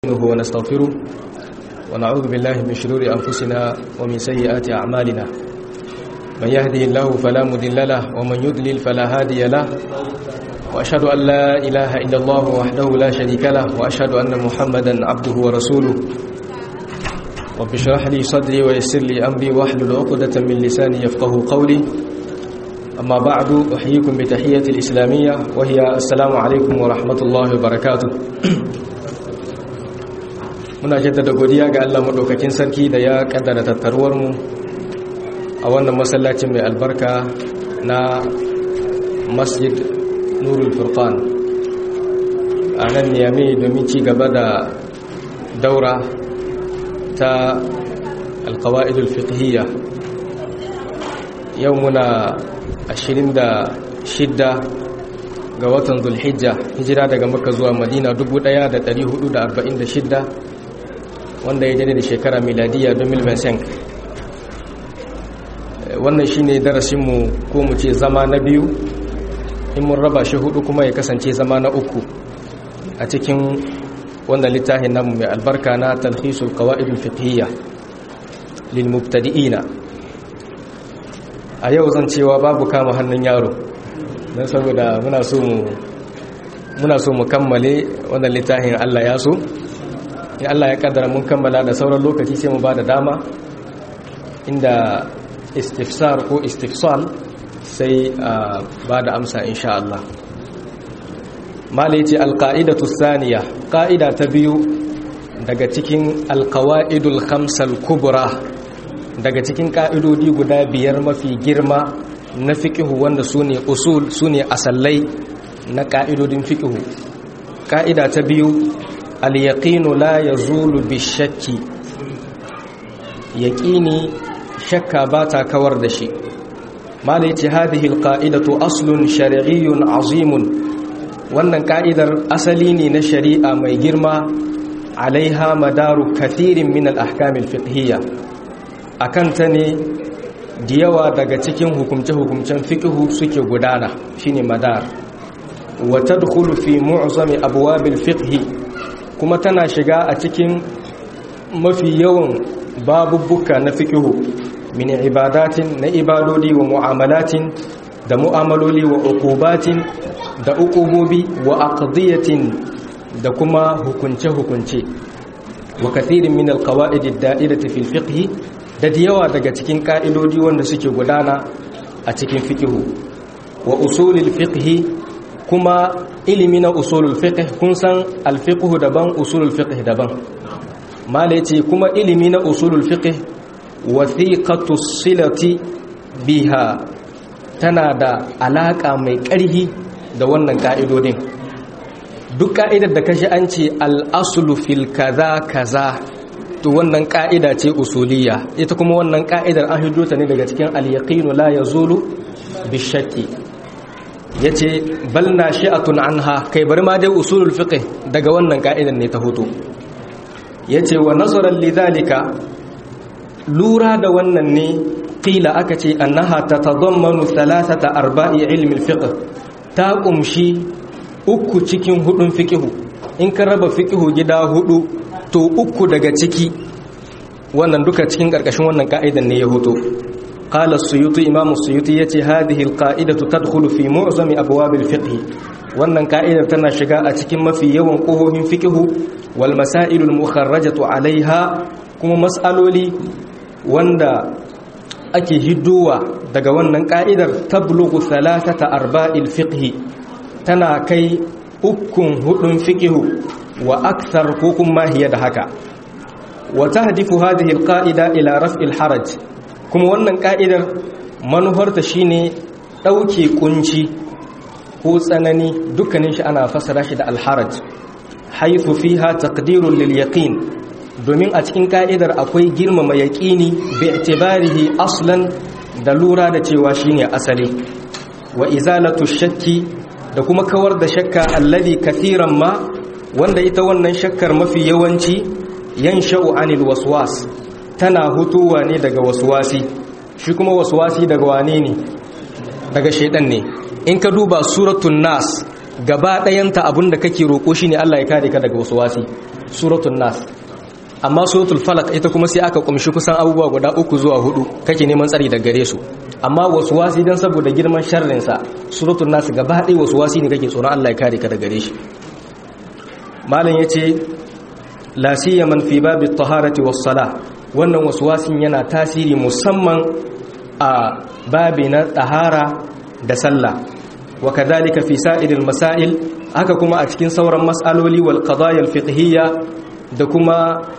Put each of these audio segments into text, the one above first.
نستعينه ونستغفره ونعوذ بالله من شرور أنفسنا ومن سيئات أعمالنا من يهدي الله فلا مضل له ومن يضلل فلا هادي له وأشهد أن لا إله إلا الله وحده لا شريك له وأشهد أن محمدا عبده ورسوله رب اشرح لي صدري ويسر لي أمري واحلل عقدة من لساني يفقه قولي أما بعد أحييكم بتحية الإسلامية وهي السلام عليكم ورحمة الله وبركاته muna jaddada godiya ga Allah madaukakin sarki da ya kaddara tattaruwar mu a wannan masallacin mai albarka na Masjid Nurul Furqan a nan Niamey domin ci gaba da daura ta alqawaid alfiqhiyya yau muna 26 ga watan Zulhijja hijira daga Makka zuwa Madina 1446 wanda ya jade da shekara miladiya 2025 wannan shine darasinmu ko mu ce zama na biyu in mun raba shi hudu kuma ya kasance zama na uku a cikin wannan littafin namu mai albarka na talhisul qawaidul fiqhiyya lil mubtadi'ina a yau zan cewa babu kama hannun yaro don saboda muna so mu muna so mu kammale wannan littafin Allah ya so in Allah ya kaddara mun kammala da sauran lokaci sai mu ba da dama inda istifsar ko istifsal sai ba da amsa insha Allah malaiti alqaidatu thaniya qaida ta biyu daga cikin alqawaidul khamsal kubra daga cikin ka'idodi guda biyar mafi girma na fiqhu wanda sune usul sune asallai na ka'idodin fiqhu ka'ida ta biyu al-yaqinu la yazulu bishakki yaqini shakka bata kawar da shi mala yace hadhihi al-qa'idatu aslun shar'iyyun azimun wannan ka'idar asali ne na shari'a mai girma alaiha madaru kathirin min al-ahkam al-fiqhiyya akan ta ne da yawa daga cikin hukumce-hukumcen fiqhu suke gudana shine madar wa tadkhulu fi mu'zami abwab al-fiqh kuma tana shiga a cikin mafi yawan babubbuka na fikihu min ibadatin na ibadodi wa mu'amalatin da mu'amaloli wa uqubatin da uqubobi wa aqdiyatin da kuma hukunce-hukunce wa kathirin min alqawaid ad-da'irati fil fiqh da yawa daga cikin ka'idodi wanda suke gudana a cikin fikihu wa usulil fiqh kuma ilimi na usulul fiqh kun san al-fiqh daban usulul fiqh daban mala yace kuma ilimi na usulul fiqh wathiqatu silati biha tana da alaka mai ƙarhi da wannan ka'idodin duk ka'idar da kashi an ce al-aslu fil kaza kaza to wannan ka'ida ce usuliyya ita kuma wannan ka'idar an hiddo ta ne daga cikin al-yaqinu la yazulu bishakki ya ce bal na shi'atun anha kai bari ma dai usulul fiqh daga wannan ka'idan ne ta hoto ya ce wa nazarar lidhalika lura da wannan ne qila aka ce annaha tatadammanu thalathata arba'i ilmi fiqh ta kumshi uku cikin hudun fiqh in ka raba fiqh gida hudu to uku daga ciki wannan duka cikin karkashin wannan ka'idan ne ya hoto قال السيوطي امام السيوطي yace hadhihi alqa'idatu tadkhulu fi mu'zami abwab alfiqh wannan ka'idar tana shiga a cikin mafi yawan kohohin fiqh wal masail almukharrajatu alaiha kuma mas'aloli wanda ake hiddowa daga wannan ka'idar tablughu thalathata arba'il fiqh tana kai ukun hudun fiqh wa akthar ko kuma hiya da haka wa tahdifu hadhihi alqa'ida ila raf'il haraj kuma wannan ka'idar manufarta shine ɗauke kunci ko tsanani dukkanin shi ana fassara shi da alharaj haifu fiha taqdirun lil yaqin domin a cikin ka'idar akwai girmama yaqini bi i'tibarihi aslan da lura da cewa shine asali wa izalatu shakki da kuma kawar da shakka alladhi kathiran ma wanda ita wannan shakkar mafi yawanci yansha'u anil waswas tana hutuwa ne daga waswasi shi kuma waswasi daga wane ne daga shaidan ne in ka duba suratul nas gaba ɗayanta abinda kake roƙo shine Allah ya kare ka daga waswasi suratul nas amma suratul falak ita kuma sai aka kumshi kusan abubuwa guda uku zuwa hudu kake neman tsari da gare su amma wasu wasi dan saboda girman sharrin sa suratul nas gaba ɗaya wasu wasi ne kake tsoron Allah ya kare ka da gare shi malam yace la siyaman fi babi taharati was sala wannan wasu wasin yana tasiri musamman a babi na tahara da sallah wa kadhalika fi sa'iril masail haka kuma a cikin sauran mas'aloli wal qadaya al fiqhiyya da kuma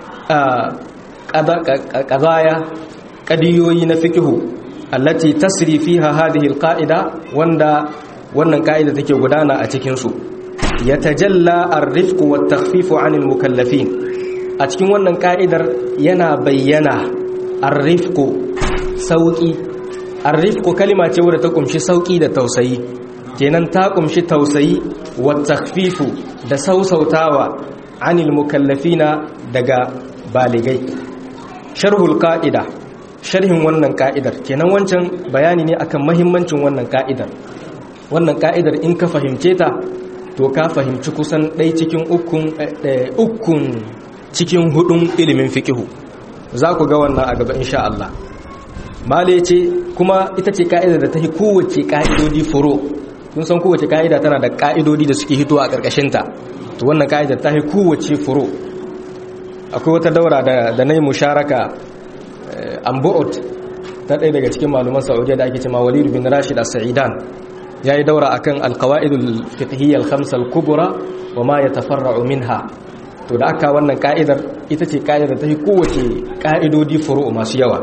qadaya qadiyoyi na fiqhu allati tasri fiha hadhihi al qa'ida wanda wannan ka'ida take gudana a cikin su yatajalla ar-rifq wat takhfif 'an al mukallafin a cikin wannan ka'idar yana bayyana ar-rifq sauki ar-rifq kalima ce wadda ta kumshi sauki da tausayi kenan ta kumshi tausayi wa takfifu da sausautawa anil mukallafina daga baligai sharhul qa'ida sharhin wannan ka'idar kenan wancan bayani ne akan mahimmancin wannan ka'idar wannan ka'idar in ka fahimce ta to ka fahimci kusan ɗai cikin ukun ukun cikin hudun ilimin fiqihu za ku ga wannan a gaba insha Allah male ce kuma ita ce ka'idar da ta yi kowace ka'idodi furo kun san kowace ka'ida tana da ka'idodi da suke hito a ƙarƙashinta to wannan ka'idar ta yi kowace furo akwai wata daura da na yi musharaka ambu'ut ta ɗaya daga cikin maluman saudiya da ake cema walidu bin rashid a sa'idan ya yi daura akan alkawa'idul fiqhiyyar khamsal kubura wa ma ya tafarra'u minha to da aka wannan ka'idar ita ce ka'idar ta yi kowace ka'idodi furo masu yawa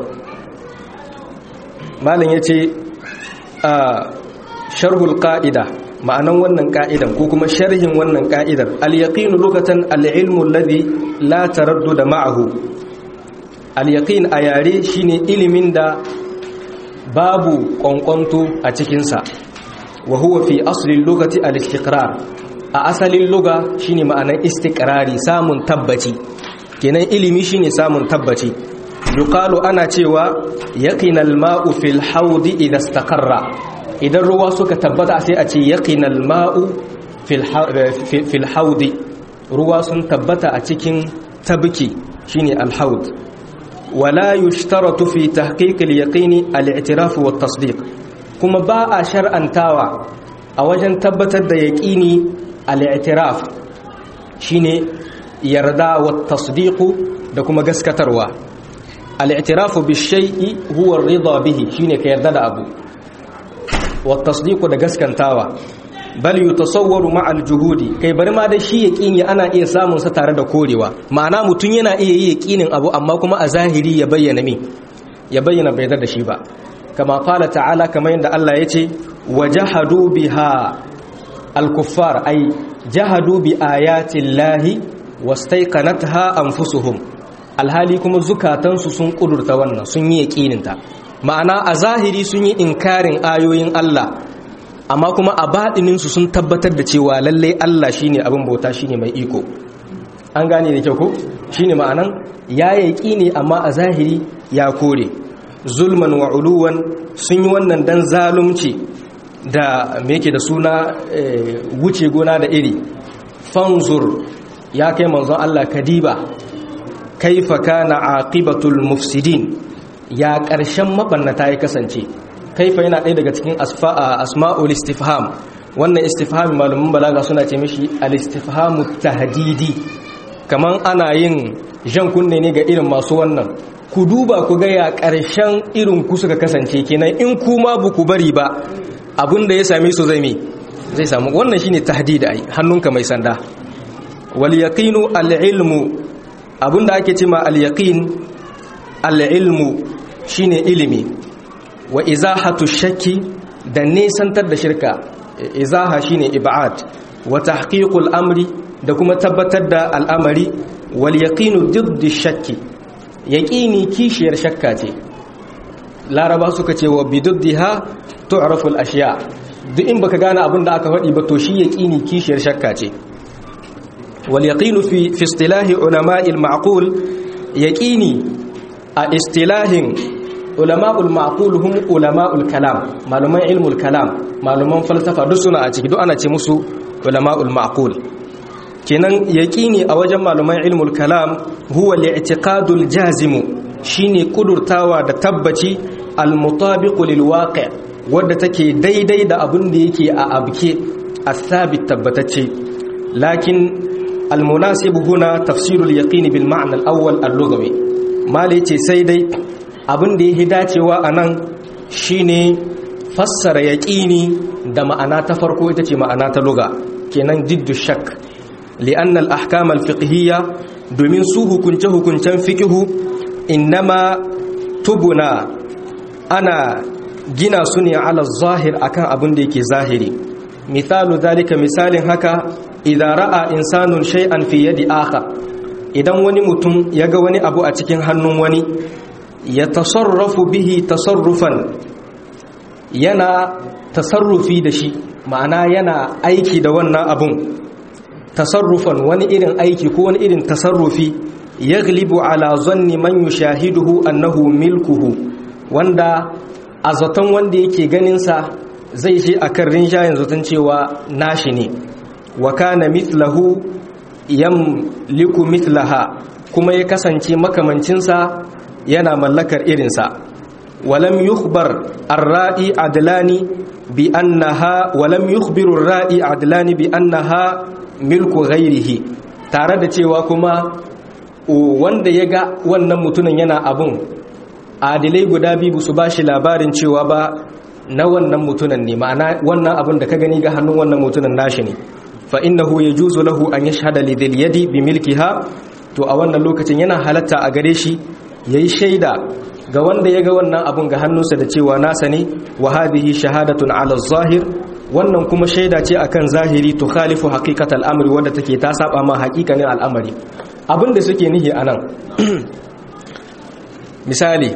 malin ya ce a sharhul ƙa'ida ma'anan wannan ƙa'idan ko kuma sharhin wannan ƙa'idar al-yaqinu lokacin al-ilmu alladhi la da ma'ahu al-yaqin a yare shine ilimin da babu ƙwanƙwanto a cikinsa wa huwa fi aslin lokaci al-istiqrar a asalin luga shine ma'anan istiqrari samun tabbaci kenan ilimi shine samun tabbaci yuqalu ana cewa yaqinal ma'u fil haudi idha istaqarra idan ruwa suka tabbata sai a ce yaqinal ma'u fil haudi ruwa sun tabbata a cikin tabki shine al haud wala yushtaratu fi tahqiq al yaqini al i'tiraf wa tasdiq kuma ba a shar'antawa a wajen tabbatar da yaqini al i'tiraf shine yarda wa tasdiq da kuma gaskatarwa al'itirafu bishai'i huwa rida bihi shine ka yarda da abu wa tasdiqu da gaskantawa bal yutasawwaru ma'al juhudi kai bari ma da shi yaqini ana iya samun sa tare da korewa ma'ana mutun yana iya yi yaqinin abu amma kuma a zahiri ya bayyana me ya bayyana bai da shi ba kama qala ta'ala kamar yadda Allah yace wajahadu biha al-kuffar ay jahadu bi ayati llahi wastaiqanatha anfusuhum alhali kuma zukatansu sun kudurta wannan sun yi yaƙininta ma'ana a zahiri sun yi inkarin ayoyin Allah amma kuma a baɗininsu sun tabbatar da cewa lallai Allah shine abin bauta shine mai iko an gane da kyau ko shine ma'anan ya yaƙini amma a zahiri ya kore zulman wa uluwan sun yi wannan dan zalunci da me yake da suna wuce gona da iri fanzur ya kai manzon Allah kadiba kaifa kana aqibatul mufsidin ya ƙarshen mabannata ya kasance kaifa yana ɗaya daga cikin asma'ul istifham wannan istifhami malamin balaga suna ce mishi al-istifhamu tahdidi kaman ana yin jan kunne ne ga irin masu wannan ku duba ku ga ya ƙarshen irin ku suka kasance kenan in kuma bu ku bari ba abinda ya same su zai me zai samu wannan shine tahdidi ai hannunka mai sanda wal yaqinu al-ilmu abinda ake cima al-yaqin al-ilmu shine ilimi wa izahatu shakki da nesantar da shirka izaha shine ib'ad wa tahqiqul amri da kuma tabbatar da al'amari wal yaqinu didd shakki yaqini kishiyar shakka ce laraba suka ce wa bididdiha tu'rafu al-ashya duk in baka gane abin da aka faɗi ba to shi yaqini kishiyar shakka ce واليقين في في اصطلاح علماء المعقول يقيني اصطلاح علماء المعقول هم علماء الكلام معلومai علم الكلام معلومان falsafa duk suna a ciki duk ana ce musu ulama'ul ma'qul kenan yaqini a wajen malaman ilmul kalam huwa li'tiqadul jazimu shine kudurtawa da tabbaci al-mutabiqu lil waqi' wadda take daidai da abin da yake a abke athabit tabbatacce lakin al-munasib huna tafsirul yaqin bil ma'na al-awwal al-lughawi mali ce sai dai abin da yake dacewa anan shine fassara yaqini da ma'ana ta farko ita ce ma'ana ta lugha kenan jiddu shak li'an al-ahkam al-fiqhiyya domin su hukunce hukuncen fiqhu innama tubuna ana gina su ne ala zahir akan abin da yake zahiri misalu zalika misalin haka idan ra'a insanun shay'an fi yadi akhar idan wani mutum ya ga wani abu a cikin hannun wani ya tasarrafu bihi tasarrufan yana tasarrufi da shi ma'ana yana aiki da wannan abun tasarrufan wani irin aiki ko wani irin tasarrufi yaglibu ala zanni man yushahiduhu annahu milkuhu wanda a zaton wanda yake ganinsa zai je a kan rinjayen zaton cewa nashi ne wa kana mithlahu yamliku mithlaha kuma ya kasance makamancinsa yana mallakar irinsa walam yukhbar ar-ra'i adlani bi annaha walam yukhbiru ar-ra'i adlani bi annaha milku ghairihi tare da cewa kuma wanda ya ga wannan mutumin yana abun adilai guda biyu su ba shi labarin cewa ba na wannan mutunan ne ma'ana wannan abin da ka gani ga hannun wannan mutunan nashi ne fa innahu yajuzu lahu an yashhada li dhil yadi bi milkiha to a wannan lokacin yana halatta a gare shi yayi shaida ga wanda ya ga wannan abun ga hannunsa da cewa nasa ne wa hadhihi shahadatun ala zahir wannan kuma shaida ce akan zahiri to khalifu haqiqatal amri wanda take ta saba ma haƙiƙanin al'amari abin da suke nihi anan misali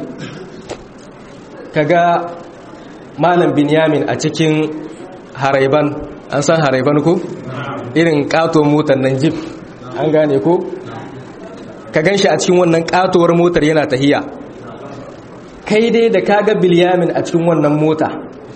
kaga malam binyamin a cikin haraiban an san haraiban ko irin kato motar nan jip an gane ko ka gan shi a cikin wannan katuwar motar yana tahiya kai dai da kaga bilyamin a cikin wannan mota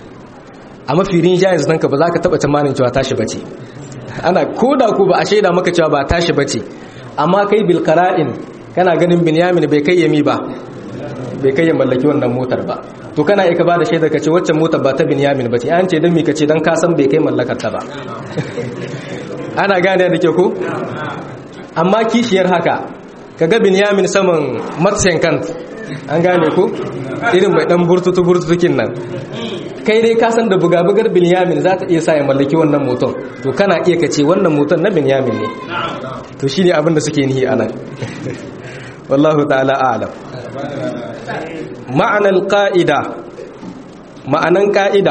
a mafirin jayin zanka ba za ka taba tamanin cewa tashi bace ana koda ko ba a shaida maka cewa ba tashi bace amma kai bilkara'in kana ganin binyamin bai kai yami ba bai kai ya mallaki wannan motar ba to kana iya ba da shaidar ka ce waccan motar ba ta binyamin ba ce an ce don mi ka ce don kasan bai kai mallakar ta ba ana gane da ke ko amma kishiyar haka ka ga binyamin saman matsayin kan an gane ko irin mai dan burtutu burtutukin nan kai dai kasan da buga-bugar binyamin za ta iya sa ya mallaki wannan motar to kana iya ka ce wannan motar na binyamin ne to shi ne abin da suke nihi a nan wallahu ta'ala alam ma'anar ƙa'ida ma'anan ƙa'ida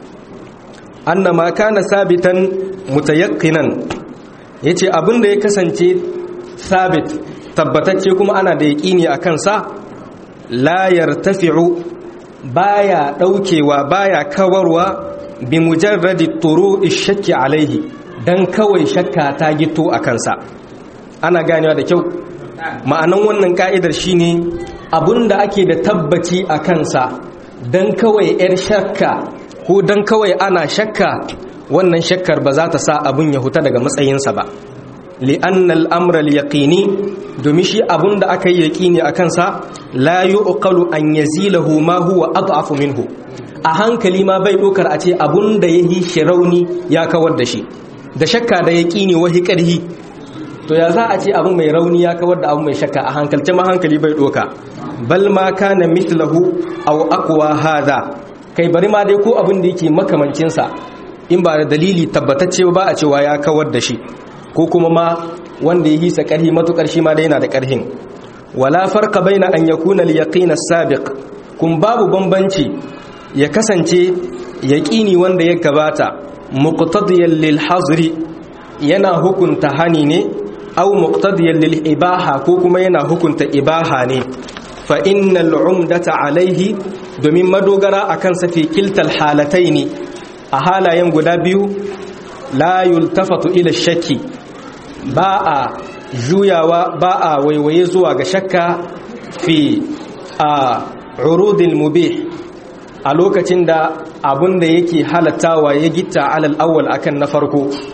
anna ma kana sabitan mutayakkinan yace abin da ya kasance sabit tabbatacce kuma ana da yaƙini a kansa la yartafi'u baya daukewa baya kawarwa bi mujarradi turu shakki alaihi dan kawai shakka ta gito a kansa ana ganewa da kyau ma'anan wannan ka'idar shine abinda ake da tabbaci a kansa dan kawai yar shakka ko dan kawai ana shakka wannan shakkar ba za ta sa abin ya huta daga matsayinsa ba li'anna al'amra yaqini domin shi abun da aka yi yaqini a kansa la yuqalu an yazilahu ma huwa ad'afu minhu a hankali ma bai dokar a ce abun da yahi shirauni ya kawar da shi da shakka da yaqini wahi karhi to ya za a ce abu mai rauni ya kawar da abu mai shakka a hankalce ma hankali bai doka bal ma kana mithlahu aw aqwa hadha kai bari ma dai ko abin da yake makamancinsa in ba da dalili tabbatacce ba a cewa ya kawar da shi ko kuma ma wanda ya hisa ƙarhi matuƙar shi ma da yana da ƙarhin wala farka baina an yakuna al-yaqin as-sabiq kun babu bambanci ya kasance yaqini wanda ya gabata muqtadiyan lil hazri yana hukunta hani ne aw muqtadiyan lil ibaha ko kuma yana hukunta ibaha ne fa innal umdata alaihi domin madogara akan sa fi kiltal halataini a halayen guda biyu la yultafatu ila shakki ba a juyawa ba a waiwaye zuwa ga shakka fi a urudil mubih a lokacin da abun da yake halattawa ya gitta alal awwal akan na farko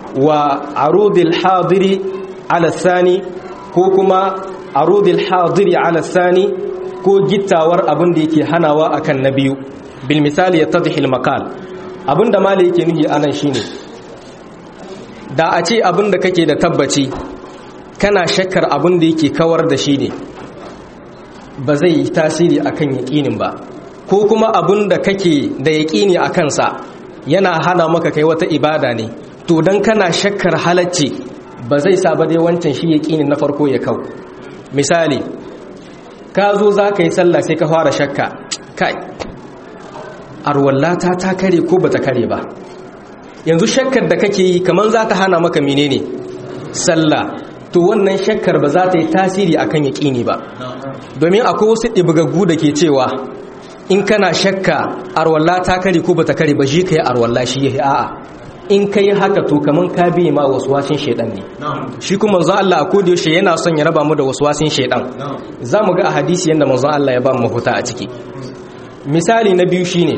wa arudil hadiri ala thani ko kuma arudil hadiri ala thani ko gittawar abin da yake hanawa akan na biyu bil misali yattadhi al maqal abin da malai yake nuhi anan shine da a ce abin da kake da tabbaci kana shakkar abin da yake kawar da shi ne ba zai yi tasiri akan yaƙinin ba ko kuma abin da kake da yaƙini a kansa yana hana maka kai wata ibada ne to don kana shakkar halacci ba zai sa ba dai wancan shi yaƙinin na farko ya kau misali ka zo za ka yi sallah sai ka fara shakka kai arwallata ta kare ko ba ta kare ba yanzu shakkar da kake yi kamar za ta hana maka menene sallah to wannan shakkar ba za ta yi tasiri akan yaƙini ba domin akwai wasu ɗibgaggu da ke cewa in kana shakka arwalla ta kare ko bata kare ba shi kai arwalla shi yayi a'a in kai haka to kaman ka bi ma waswasin shedan ne shi kuma manzon Allah a koda yaushe yana son ya raba mu da waswasin shedan zamu ga a hadisi yanda manzon Allah ya ba mu huta a ciki misali na biyu shine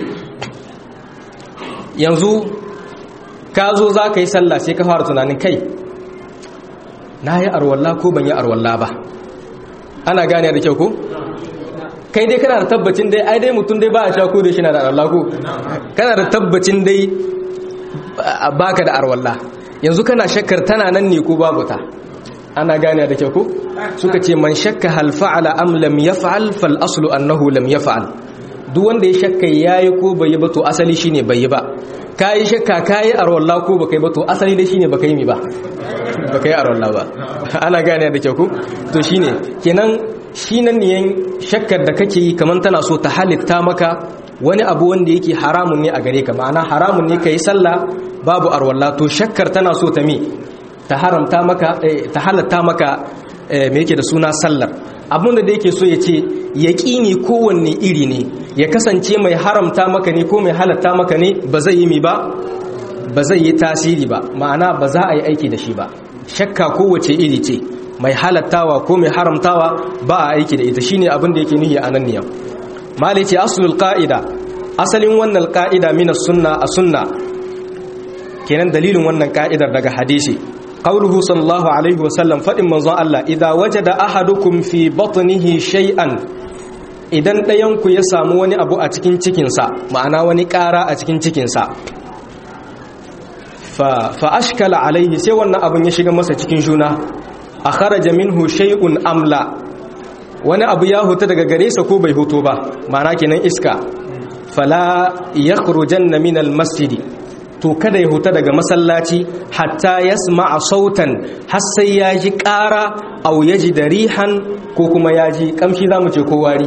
yanzu ka zo za ka yi sallah sai ka fara tunanin kai na yi arwalla ko ban yi arwalla ba ana gane da kyau ko kai dai kana da tabbacin dai ai dai mutum dai ba a sha ko da shi na da arwalla ko kana da tabbacin dai baka da arwalla yanzu kana shakkar tana nan ne ko babu ta ana gane da kyau ko suka ce man shakka hal fa'ala am lam yaf'al fal aslu annahu lam yaf'al duk wanda ya shakka yayi ko bai yi ba to asali shine bai yi ba kayi shakka kayi arwalla ko baka yi ba to asali dai shine baka yi mi ba baka yi arwalla ba ana gane da kyau ko to shine kenan shi nan ne shakkar da kake yi kaman tana so ta halitta maka wani abu wanda yake haramun ne a gare ka ma'ana haramun ne kai sallah babu arwalla to shakkar tana so ta mi ta haramta maka ta halatta maka me yake da suna sallar abin da yake so ya ce yaƙini kowanne iri ne ya kasance mai haramta maka ne ko mai halatta maka ne ba zai yi mi ba ba zai yi tasiri ba ma'ana ba za a yi aiki da shi ba shakka kowace iri ce mai halattawa ko mai haramtawa ba a aiki da ita shine abin da yake nuhi a nan niyan mali ce aslul qa'ida asalin wannan qa'ida min sunna a sunna kenan dalilin wannan ka'idar daga hadisi qauluhu sallallahu alaihi wasallam fadin manzon Allah idza wajada ahadukum fi batnihi shay'an idan ɗayan ku ya samu wani abu a cikin cikinsa ma'ana wani ƙara a cikin cikinsa fa fa ashkala alaihi sai wannan abun ya shiga masa cikin juna a kharaja minhu shay'un amla wani abu ya huta daga gare sa ko bai huto ba ma'ana kenan iska fala yakhrujanna min almasjidi to kada ya huta daga masallaci hatta yasma'a sautan har sai ya ji ƙara aw yaji darihan ko kuma ya ji kamshi zamu ce ko wari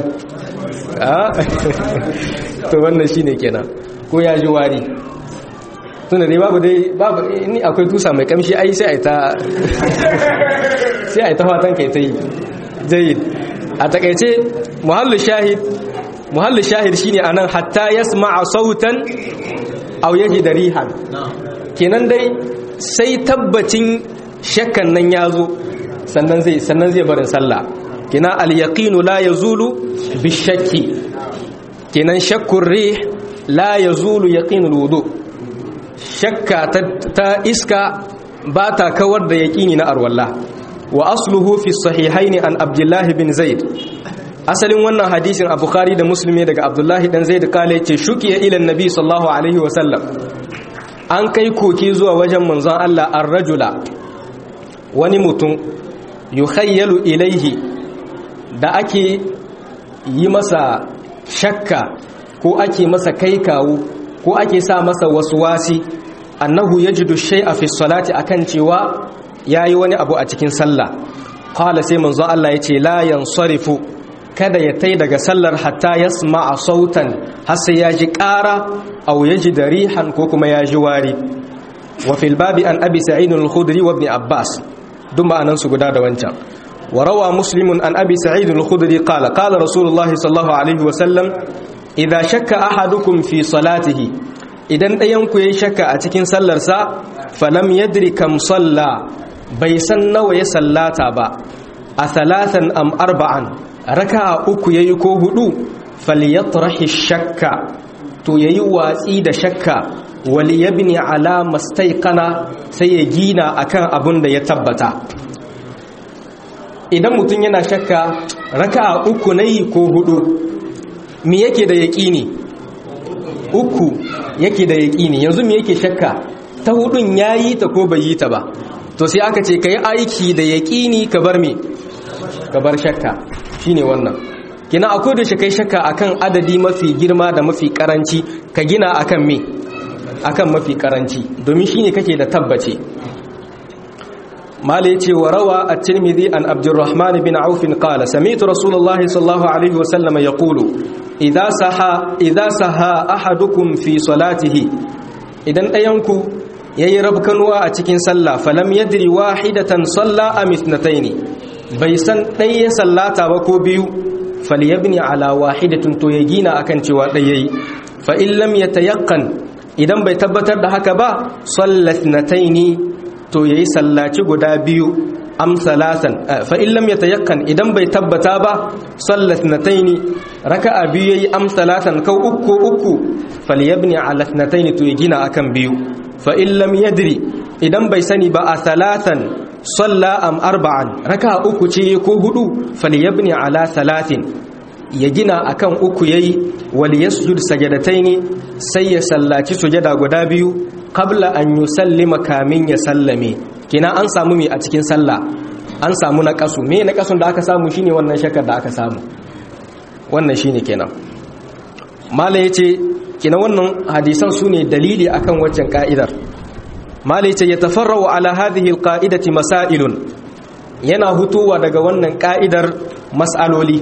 to wannan shine kenan ko ya ji wari tunda dai babu dai babu ni akwai tusa mai kamshi ai sai ai ta sai ai ta fatan kai ta yi jayyid a takaice muhallu shahid muhallu shahid shine anan hatta yasma'a sautan aw yaji darihan kenan dai sai tabbacin shakkan nan yazo sannan zai sannan zai barin sallah kina al yaqinu la yazulu bishakki kenan shakkur rih la yazulu yaqinul wudu' shakka ta iska ba ta kawar da yaƙini na arwallah wa asluhu fi sahihaini an abdullahi bin zaid asalin wannan hadisin a bukhari da musulmi daga abdullahi dan zaid kale ce shukiya ila nabi sallallahu alaihi wa sallam an kai koki zuwa wajen manzon Allah ar-rajula wani mutum yukhayyalu ilaihi da ake yi masa shakka ko ake masa kai kawo ko ake sa masa waswasi annahu yajidu shay'a fi salati akan cewa yayi wani abu a cikin sallah qala sai manzo Allah yace la yansarifu kada ya tai daga sallar hatta yasma'a sautan har sai ya ji ƙara aw yaji rihan ko kuma ya ji wari wa fil babi an abi sa'id al-khudri wa ibn abbas duk ma'anan su guda da wancan wa rawa muslimun an abi sa'id al-khudri qala qala rasulullah sallallahu alaihi wa sallam idza shakka ahadukum fi salatihi idan ɗayanku ya yi shakka a cikin sallarsa falam yadri kam salla bai san nawa ya sallata ba a salatan am arba'an raka'a uku yayi ko hudu falyatrahi shakka to yayi watsi da shakka wali yabni ala mastaiqana sai ya gina akan abun da ya tabbata idan mutum yana shakka raka'a uku nayi ko hudu me yake da yaqini uku yake da yaqini yanzu me yake shakka ta hudun yayi ta ko bai yi ta ba to sai aka ce kai aiki da yaqini ka bar me ka bar shakka shine wannan kina akwai da shi kai shakka akan adadi mafi girma da mafi karanci ka gina akan me akan mafi karanci domin shine kake da tabbace mala yace wa rawa at-tirmidhi an abdurrahman bin auf qala sami'tu rasulullah sallallahu alaihi wa sallam yaqulu idza saha idza saha ahadukum fi salatihi idan dayanku yayi rabkanuwa a cikin sallah falam yadri wahidatan salla am ithnatayn bai san ɗaya sallata ba ko biyu falyabni ala wahidatin to ya gina akan cewa ɗaya yayi fa in lam yatayaqqan idan bai tabbatar da haka ba sallat nataini to yayi sallaci guda biyu am salasan fa in lam yatayaqqan idan bai tabbata ba sallat nataini raka'a biyu yayi am salasan kau uku uku falyabni ala nataini to ya gina akan biyu fa in lam yadri idan bai sani ba a salasan salla am arba'an raka uku ce ko hudu falyabni ala salatin ya gina akan uku yayi wal yasjud sajadataini sai ya sallaci sujada guda biyu qabla an yusallima kamin ya sallame kina an samu me a cikin sallah an samu naqasu me naqasun da aka samu shine wannan shakar da aka samu wannan shine kenan mala yace kina wannan hadisan sune dalili akan waccan ka'idar malice ya tafarrau ala hadhihi alqa'idati masailun yana hutuwa daga wannan ka'idar mas'aloli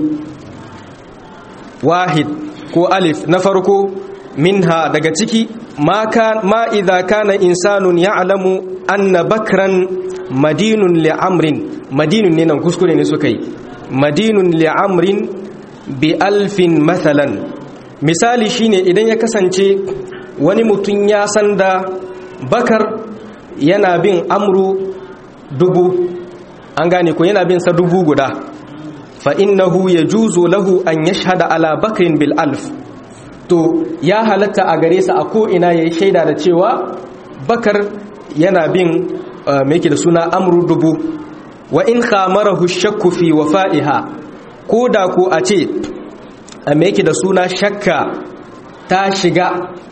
wahid ko alif na farko minha daga ciki ma kan ma idza kana insanun ya'lamu anna bakran madinun li'amrin madinun ne nan kuskure ne suka yi madinun li'amrin bi alfin mathalan misali shine idan ya kasance wani mutum ya san da bakar yana bin amru dubu an gane ko yana bin sa dubu guda fa innahu yajuzu lahu an yashhada ala bakrin bil alf to ya halatta a gare sa a ko ina yayi shaida da cewa bakar yana bin me yake da suna amru dubu wa in khamarahu shakku fi wafa'iha ko da ko a ce me yake da suna shakka ta shiga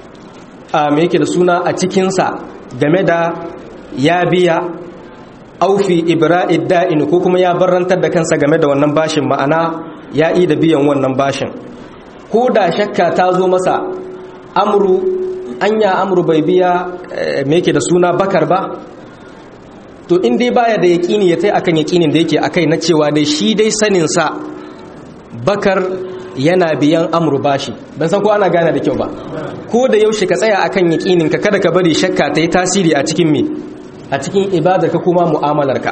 a me yake da suna a cikinsa game da ya biya aufi ibra'id da'in ko kuma ya barantar da kansa game da wannan bashin ma'ana ya yi da biyan wannan bashin ko da shakka ta zo masa amru anya amru bai biya me yake da suna bakar ba to in dai baya da yaƙini ya tai akan yaƙinin da yake akai na cewa dai shi dai sanin sa bakar yana biyan amru bashi ban san ko ana gane da kyau ba ko da yaushe ka tsaya akan yaƙinin ka kada ka bari shakka ta yi tasiri a cikin me a cikin ibadar ka kuma mu'amalar ka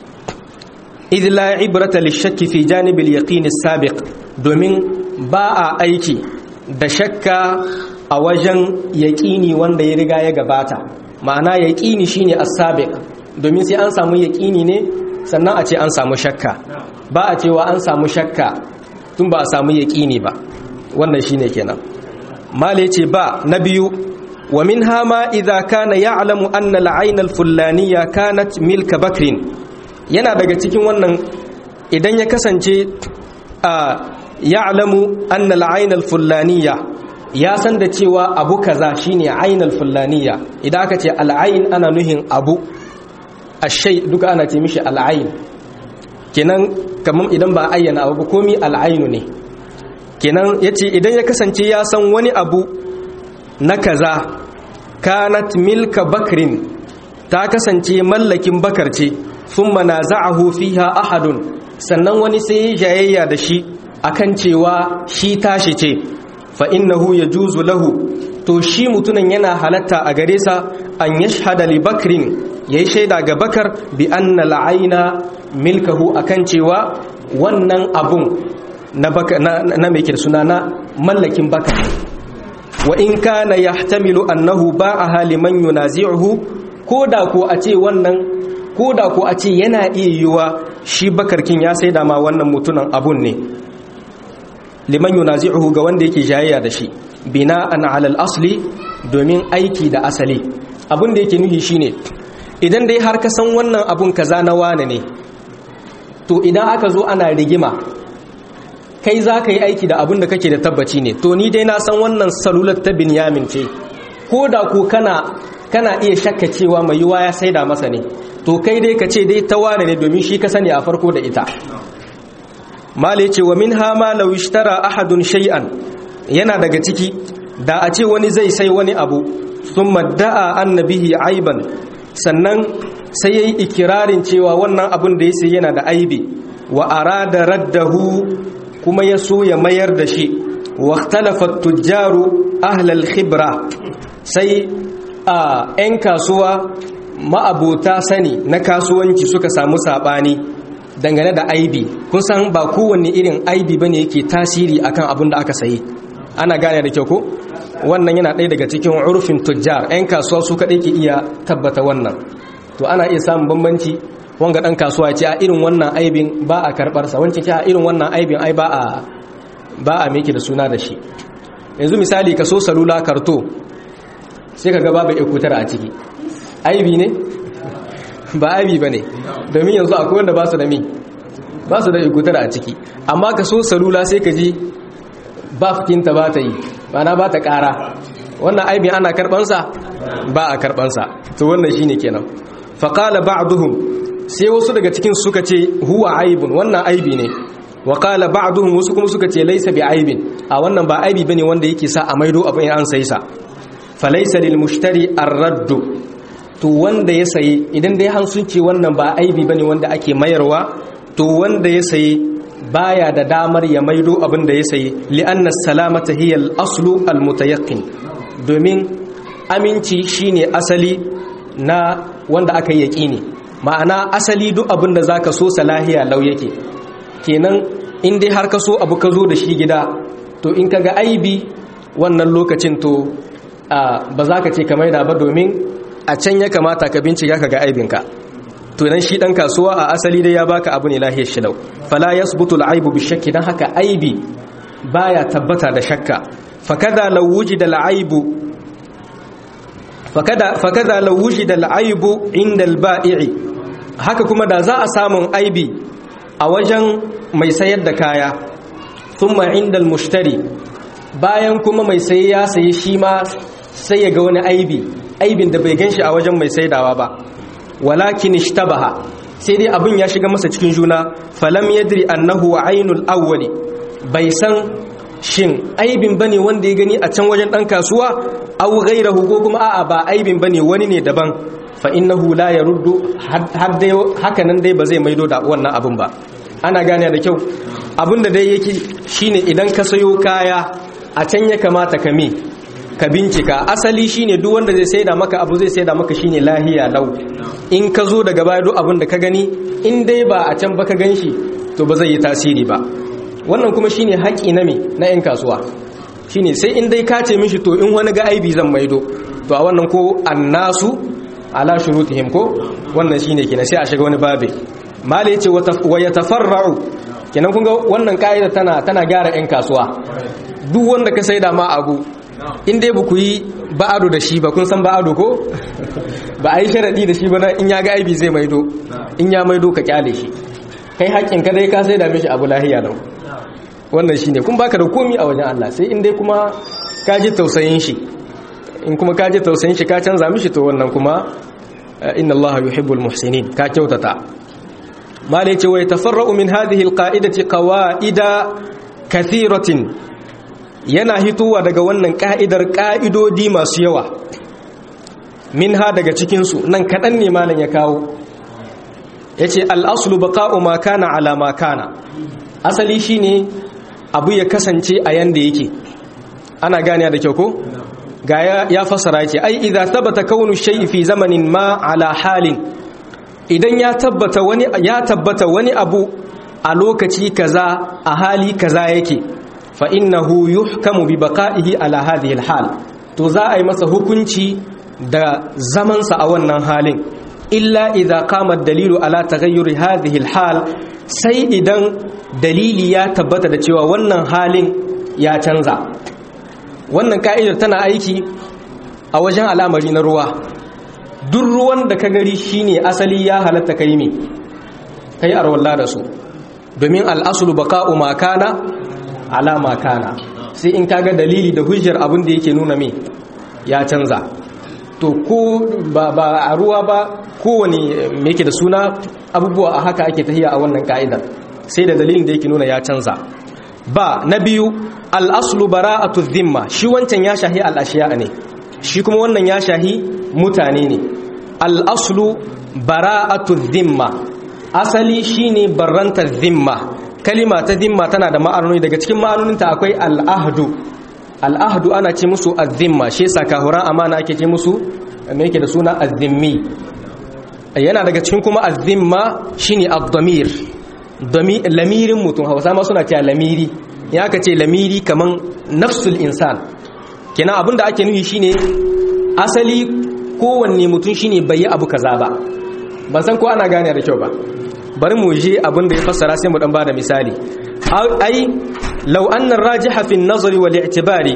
idh la ibrata lishakki fi janibil yaqin as-sabiq domin ba a aiki da shakka a wajen yaƙini wanda ya riga ya gabata ma'ana yaƙini shine as-sabiq domin sai an samu yaƙini ne sannan a ce an samu shakka ba a cewa an samu shakka tun ba a samu yaƙini ba wannan shine kenan mala yace ba na biyu wa min hama idza kana ya'lamu anna al-ayn al-fulaniya kanat milka bakrin yana daga cikin wannan idan ya kasance a ya'lamu anna al-ayn al-fulaniya ya san da cewa abu kaza shine ayn al-fulaniya idan aka ce al-ayn ana nuhin abu ashay duka ana ce mishi al-ayn kenan kamar idan ba ayyana abu komi al-aynu ne kenan yace idan ya kasance ya san wani abu na kaza kanat milka bakrin ta kasance mallakin bakar ce thumma naza'ahu fiha ahadun sannan wani sai jayayya da shi akan cewa shi tashi ce fa innahu yajuzu lahu to shi mutunan yana halatta a gare sa an yashhada li bakrin yayi shaida ga bakar bi anna la'aina milkahu akan cewa wannan abun na baka na, na mai suna na mallakin bakar wa in kana yahtamilu annahu ba'aha liman yunazi'uhu koda ko a ce wannan koda ko a ce yana iya yiwa shi bakarkin ya saida ma wannan mutunan abun ne liman yunazi'uhu ga wanda yake jayayya da shi bina'an alal asli domin aiki da asali abin da yake nuhi shine idan dai har ka san wannan abun kaza na wane ne to idan aka zo ana rigima kai za ka yi aiki da abin da kake da tabbaci ne to ni dai na san wannan salular ta binyamin ce ko da ko kana kana iya shakka cewa mai yiwa ya saida masa ne to kai dai ka ce dai ta wane ne domin shi ka sani a farko da ita mala ce wa min hama law ishtara ahadun shay'an yana daga ciki da a ce wani zai sai wani abu thumma da'a annabihi aiban sannan sai yayi ikirarin cewa wannan abun da ya sai yana da aibi wa arada raddahu kuma ya so ya mayar da shi wa ikhtalafa tujjaru ahlal khibra sai a 'yan kasuwa ma'abota sani na kasuwanci suka samu sabani dangane da aibi kun san ba kowanne irin aibi bane yake tasiri akan abin da aka sayi ana gane da kyau ko wannan yana ɗaya daga cikin urfin tujjar 'yan kasuwa su kaɗai ke iya tabbata wannan to ana iya samun bambanci wanga ɗan kasuwa ce a irin wannan aibin ba a karɓarsa wancan ce a irin wannan aibin ai ba a ba a miki da suna da shi yanzu misali ka so salula karto sai ka ga babu ekutar a ciki aibi ne ba aibi ba ne domin yanzu akwai wanda ba su da mi ba su da ekutar a ciki amma ka so salula sai ka ji ba fitinta ba ta yi mana ba ta ƙara wannan aibin ana karɓansa ba a karɓansa to wannan shi ne kenan faƙala ba'duhum sai wasu daga cikin suka ce huwa aibun wannan aibi ne wa qala ba'duhum wasu kuma suka ce laysa bi aibin a wannan ba aibi bane wanda yake sa a maido abin an sai sa fa laysa lil mushtari ar-radd to wanda ya sayi idan dai han sun ce wannan ba aibi bane wanda ake mayarwa to wanda ya sayi baya da damar ya maido abin da ya sayi li'anna salamata hiya al-aslu al-mutayaqqin domin aminci shine asali na wanda aka yi yaqini ma'ana asali duk abin da zaka so salahiya lau yake kenan in dai har ka so abu ka zo da shi gida to in ka ga aibi wannan lokacin to ba za ka ce ka maida ba domin a can ya kamata ka bincika ka ga aibinka to nan shi dan kasuwa a asali dai ya baka abu ne lahiyar shilau fala yasbutu al-aibu bi shakki dan haka aibi baya tabbata da shakka fakada law wujida al-aibu fakada fakada law wujida al-aibu inda al-ba'i haka kuma da za a samun aibi a wajen mai sayar da kaya thumma inda al-mushtari bayan kuma mai saye ya sayi shi ma sai ya ga wani aibi aibin da bai ganshi a wajen mai saidawa ba walakin ishtabaha sai dai abin ya shiga masa cikin juna falam yadri annahu ainul awwali bai san shin aibin bane wanda ya gani a can wajen dan kasuwa aw ghayrahu ko kuma a'a ba aibin bane wani ne daban fa innahu la yaruddu har dai haka nan dai ba zai maido da wannan abin ba ana gane da kyau abin da dai yake shine idan ka sayo kaya a can ya kamata ka me ka bincika asali shine duk wanda zai saida maka abu zai saida maka shine lahiya lau in ka zo daga baya duk abin da ka gani in dai ba a can ba ka ganshi to ba zai yi tasiri ba wannan kuma shine haƙi na me na 'yan kasuwa shine sai in dai ka ce mishi to in wani ga aibi zan maido to a wannan ko annasu ala shurutihim ko wannan shine kenan sai a shiga wani babe mala yace wa yatafarra'u kenan kun ga wannan kaida tana tana gyara 'yan kasuwa duk wanda ka saida ma abu in dai ba ku yi ba'ado da shi ba kun san ba'ado ko ba a yi sharaɗi da shi ba in ya ga aibi zai maido in ya maido ka kyale shi kai haƙƙin ka dai ka sai da mishi abu lahiya lau wannan shi ne kun baka da komi a wajen Allah sai in dai kuma ka ji tausayin shi in kuma ka ji tausayin shi ka canza mishi to wannan kuma inna Allah yuhibbul muhsinin ka kyautata malai ce wa yatafarra'u min hadhihi alqa'idati qawaida kathiratin yana hitowa daga wannan ka'idar ka'idodi masu yawa min ha daga cikinsu nan kaɗan ne malam ya kawo ya ce al'asulu baƙa'u makana ala makana asali shi ne abu ya kasance a yanda yake ana gane da kyau ko? ga ya fasara ce ai idan tabbata kaunu shai fi zamanin ma ala halin idan ya tabbata wani ya tabbata wani abu a lokaci kaza a hali kaza yake fa innahu yuhkamu bi baqa'ihi ala hadhihi alhal to za a yi masa hukunci da zamansa a wannan halin illa idza qama dalilu ala taghayyuri hadhihi alhal sai idan dalili ya tabbata da cewa wannan halin ya canza wannan ka'idar tana aiki a wajen al'amari na ruwa duk ruwan da ka gari shine asali ya halatta kai me kai arwalla da su domin al'asulu baka'u makana ala makana sai in kaga dalili da hujjar abin da yake nuna me ya canza to ko ba, ba a ruwa ba kowane yake da suna abubuwa a haka ake tahiya a wannan ka'idar sai da dalilin da yake nuna ya canza ba na biyu al'aslu bara'atu dhimma shi wancan ya shahi al'ashiya ne shi kuma wannan ya shahi mutane ne al'aslu bara'atu dhimma asali shine barrantar dhimma kalima ta dhimma tana da ma'anoni daga cikin ma'anoninta akwai al'ahdu al'ahdu ana ce musu azimma shi yasa kahuran amana ake ce musu me yake da suna azimmi yana daga cikin kuma azimma shine ad-damir lamirin mutum hausa ma suna cewa lamiri ya ka ce lamiri kaman nafsul insan kenan abinda ake nufi shine asali kowanne mutum shine bai yi abu kaza ba ban san ko ana gane da kyau ba bari mu je abinda ya fassara sai mu dan bada misali ai law anna ar-rajiha fi an-nazari wal i'tibari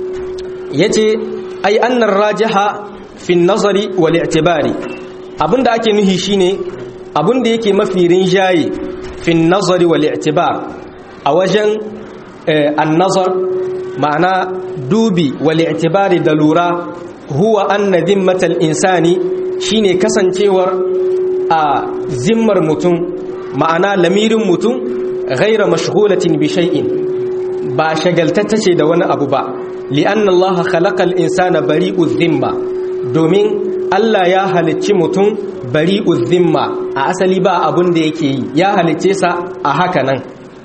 yace ai anna ar-rajiha fi an-nazari wal i'tibari abinda ake nufi shine abinda yake mafi rinjaye fi an-nazari wal i'tibar a wajen an-nazar ma'ana dubi wal i'tibari da lura huwa anna dhimmatal insani shine kasancewar a zimmar mutum ma'ana lamirin mutum ghaira mashghulatin bi shay'in ba shagaltata ce da wani abu ba li'anna Allah khalaqal insana bari'u dhimma domin Allah ya halicci mutum bari'u dhimma a asali ba abun da yake yi ya halicce sa a haka nan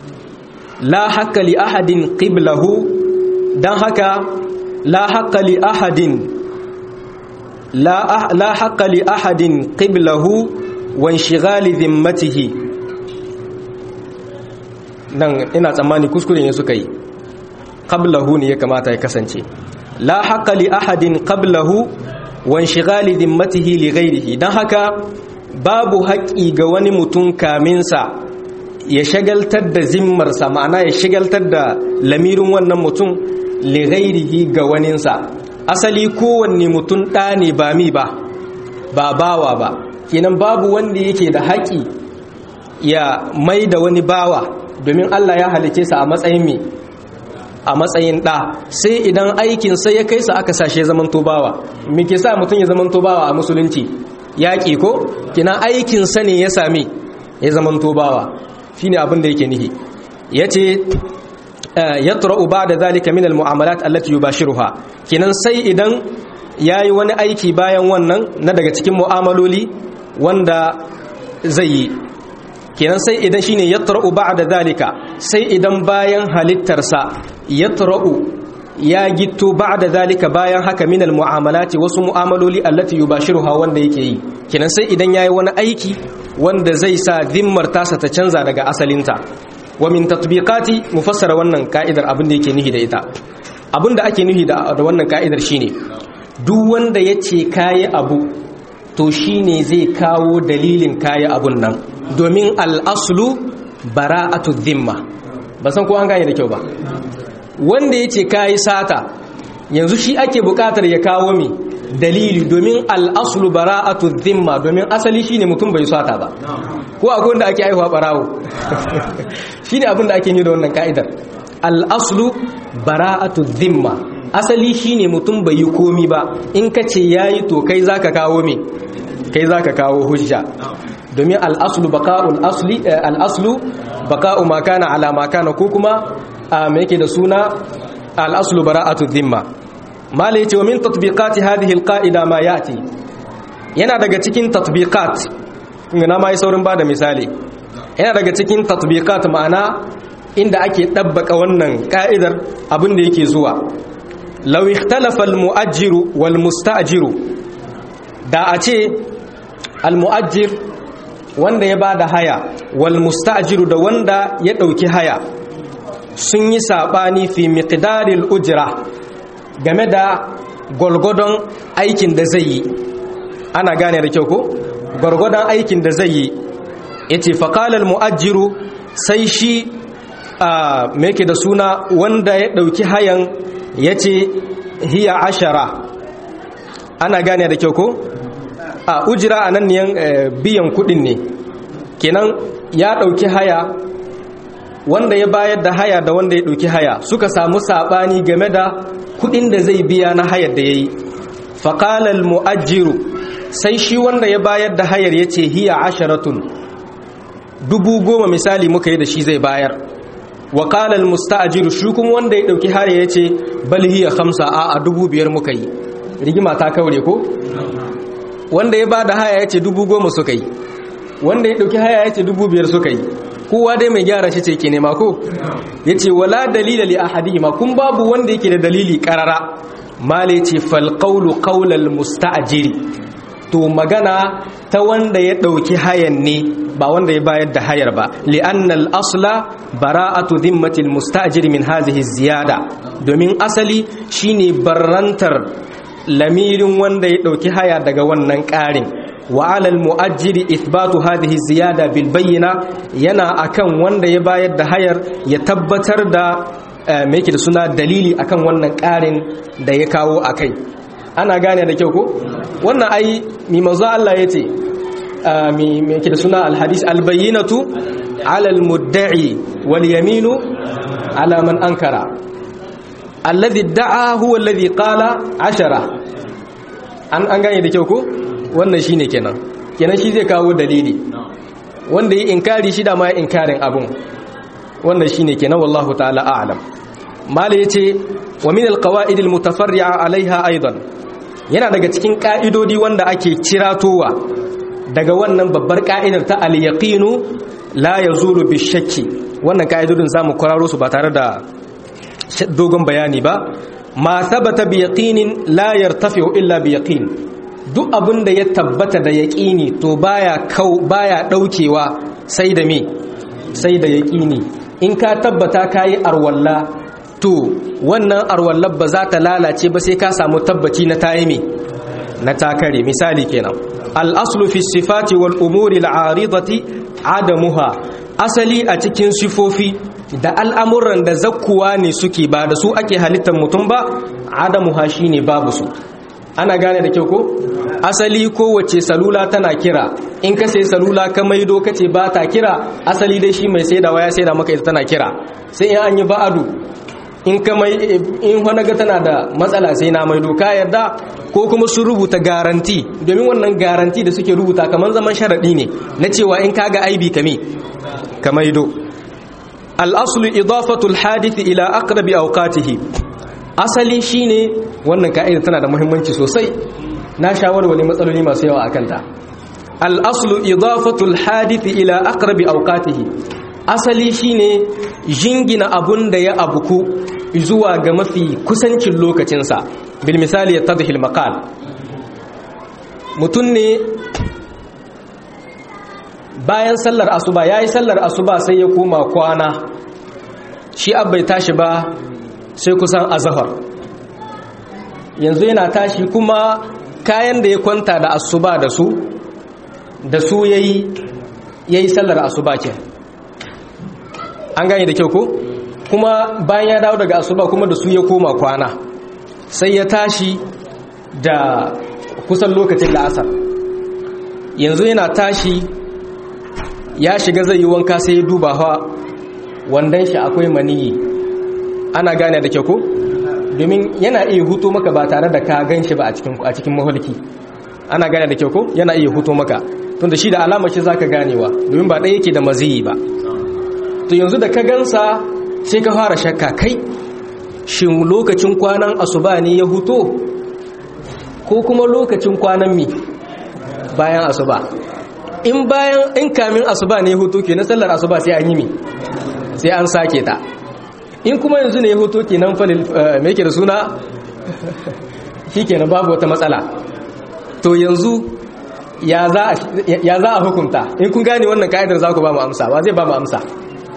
la haqqa li ahadin qiblahu dan haka la haqqa li ahadin la la haqqa li ahadin qiblahu wa inshighali dhimmatihi nan ina tsammani kuskure ne suka yi qablahu ne ya kamata ya kasance la haqqa li ahadin qablahu wa inshighali dhimmatihi li ghayrihi dan haka babu haƙi ga wani mutum kaminsa ya shagaltar da zimmarsa ma'ana ya shagaltar da lamirin wannan mutum li ghayrihi ga waninsa asali kowanne mutum ɗa ne ba mi ba ba bawa ba kenan babu wanda yake da haƙi ya mai da wani bawa domin Allah ya halice sa a matsayin mi a matsayin ɗa sai idan aikin sai ya kai sa aka sashe zaman tobawa me ke sa mutum ya zaman tobawa a musulunci yaƙi ko kina aikin sa ne ya sami ya zaman tobawa shine abin da yake nihi yace yatra'u ba'da zalika min almu'amalat allati yubashiruha kinan sai idan yayi wani aiki bayan wannan na daga cikin mu'amaloli wanda zai yi kenan sai idan shine yatra'u ba'da zalika sai idan bayan halittarsa yatra'u ya gitto ba'da zalika bayan haka minal mu'amalati wasu mu'amaloli allati yubashiruha wanda yake yi kenan sai idan yayi wani aiki wanda zai sa zimmar tasa ta canza daga asalinta wa min tatbiqati mufassara wannan ka'idar abin da yake nihi da ita abin da ake nihi da wannan ka'idar shine duk wanda yace kai abu to shine zai kawo dalilin kai abun nan domin al'aslu bara'atu dhimma ba san ko an gane da kyau ba wanda yace kai sata yanzu shi ake bukatar ya kawo mi dalili domin al'aslu bara'atu dhimma domin asali shine mutum bai sata ba ko akwai wanda ake aihuwa barawo shine abin da ake yi da wannan ka'idar al'aslu bara'atu dhimma asali shine mutum bai yi komi ba in ka ce yayi to kai zaka kawo me kai zaka kawo hujja domin al'aslu baka'ul asli al'aslu baka'u ma kana ala ma kana ko kuma me yake da suna al'aslu bara'atu dhimma mala yace wa min tatbiqati hadhihi alqa'ida ma yati yana daga cikin tatbiqat na mai saurin bada misali yana daga cikin tatbiqat ma'ana inda ake dabbaka wannan ka'idar abin da yake zuwa law ikhtalafa almu'ajjiru wal musta'jiru da a ce almu'ajjir wanda ya bada haya wal musta'jiru da wanda ya dauki haya sun yi sabani fi miqdaril ujra game da gwargwadon aikin da zai yi ana gane da kyau ko gwargwadon aikin da zai yi ya ce faƙalar mu'ajjiru sai shi a meke da suna wanda ya ɗauki hayan yace hiya ashara ana gane da kyau ko a ujira anan ne biyan kudin ne kenan ya dauki haya wanda ya bayar da haya da wanda ya dauki haya suka samu sabani game da kudin da zai biya na hayar da yayi faqala al muajjiru sai shi wanda ya bayar da hayar yace hiya asharatun dubu goma misali muka yi da shi zai bayar wa qala al musta'jiru shi kuma wanda ya dauki haya yace bal hiya khamsa a a dubu biyar muka yi rigima ta kaure ko wanda ya bada haya yace dubu goma suka yi wanda ya dauki haya yace dubu biyar suka yi kowa dai mai gyara shi ce ke nema ko yace wala dalila li ahadihima kun babu wanda yake da dalili karara male ce fal qawlu qawlal musta'jiri to magana ta wanda ya dauki hayan ne ba wanda ya bayar da hayar ba li'annal asla bara'atu dhimmatil musta'jiri min hadhihi ziyada domin asali shine barrantar lamirin wanda ya dauki haya daga wannan ƙarin wa alal mu'ajjiri ithbatu hadhihi ziyada bil bayyina yana akan wanda ya bayar da hayar ya tabbatar da me yake da suna dalili akan wannan ƙarin da ya kawo akai ana gane da kyau ko wannan ai mi manzo Allah yace mi me yake da suna al hadis al bayyinatu ala al mudda'i wal yaminu ala man ankara alladhi da'a huwa alladhi qala ashara an an gane da kyau ko wannan shine kenan kenan shi zai kawo dalili wanda yi inkari shi da ma inkarin abun wannan shine kenan wallahu ta'ala a'lam mala yace wa min alqawaid almutafarri'a alaiha aidan yana daga cikin ka'idodi wanda ake ciratowa daga wannan babbar ka'idar ta al-yaqinu la yazulu bishakki wannan ka'idodin zamu kwararo su ba tare da dogon bayani ba ma thabata bi yaqinin la yartafi'u illa bi yaqin duk abin da ya tabbata da yaqini to baya kau baya daukewa sai da me sai da yaqini in ka tabbata kai arwalla to wannan arwallar ba za ta lalace ba sai ka samu tabbaci na tayi me na takare misali kenan al-aslu fi sifati wal umuri al-aridati adamuha asali a cikin sifofi da al'amuran da zakkuwa ne suke ba da su ake halittar mutum ba adamuha shine babu su ana gane da kyau ko asali kowace salula tana kira in ka sai salula ka maido ka ce ba ta kira asali dai shi mai saidawa ya saida maka ita tana kira sai in an yi ba'adu in ka mai in wani ga tana da matsala sai na maido ka yarda ko kuma sun rubuta garanti domin wannan garanti da suke rubuta kamar zaman sharaɗi ne na cewa in ka ga aibi kame ka maido al'aslu idafatul hadithi ila aqrabi awqatihi asali shine wannan ka'ida tana da muhimmanci sosai na shawarware matsaloli masu yawa akan ta al-aslu idafatul hadith ila aqrabi awqatihi asali shine jingina abun da ya abuku zuwa ga mafi kusancin lokacinsa bil misali yattadhi al-maqal mutun ne bayan sallar asuba yayi sallar asuba sai ya koma kwana shi abbai tashi ba sai kusan azahar yanzu yana tashi kuma kayan da ya kwanta da asuba da su da su yayi yayi sallar asuba ke an gane da kyau ko kuma bayan ya dawo daga asuba kuma da su ya koma kwana sai ya tashi da kusan lokacin da asar yanzu yana tashi ya shiga zai yi wanka sai ya duba hawa wandan shi akwai maniyi ana gane da kyau ko domin yana iya huto maka ba tare da ka gan shi ba a cikin maholki ana gane da kyau ko yana iya huto maka tunda shi da alamar shi zaka ganewa domin ba ɗaya yake da maziyi ba to yanzu da ka gansa sai ka fara shakka kai shin lokacin kwanan asuba ne ya huto ko kuma lokacin kwanan mi bayan asuba in bayan in kamin asuba ne ya huto ke na sallar asuba sai an yi mi sai an sake ta in kuma yanzu ne ya hoto kenan falil me yake da suna shikenan babu wata matsala to yanzu ya za a hukunta in kun gane wannan ka'idar za ku ba mu amsa ba zai ba mu amsa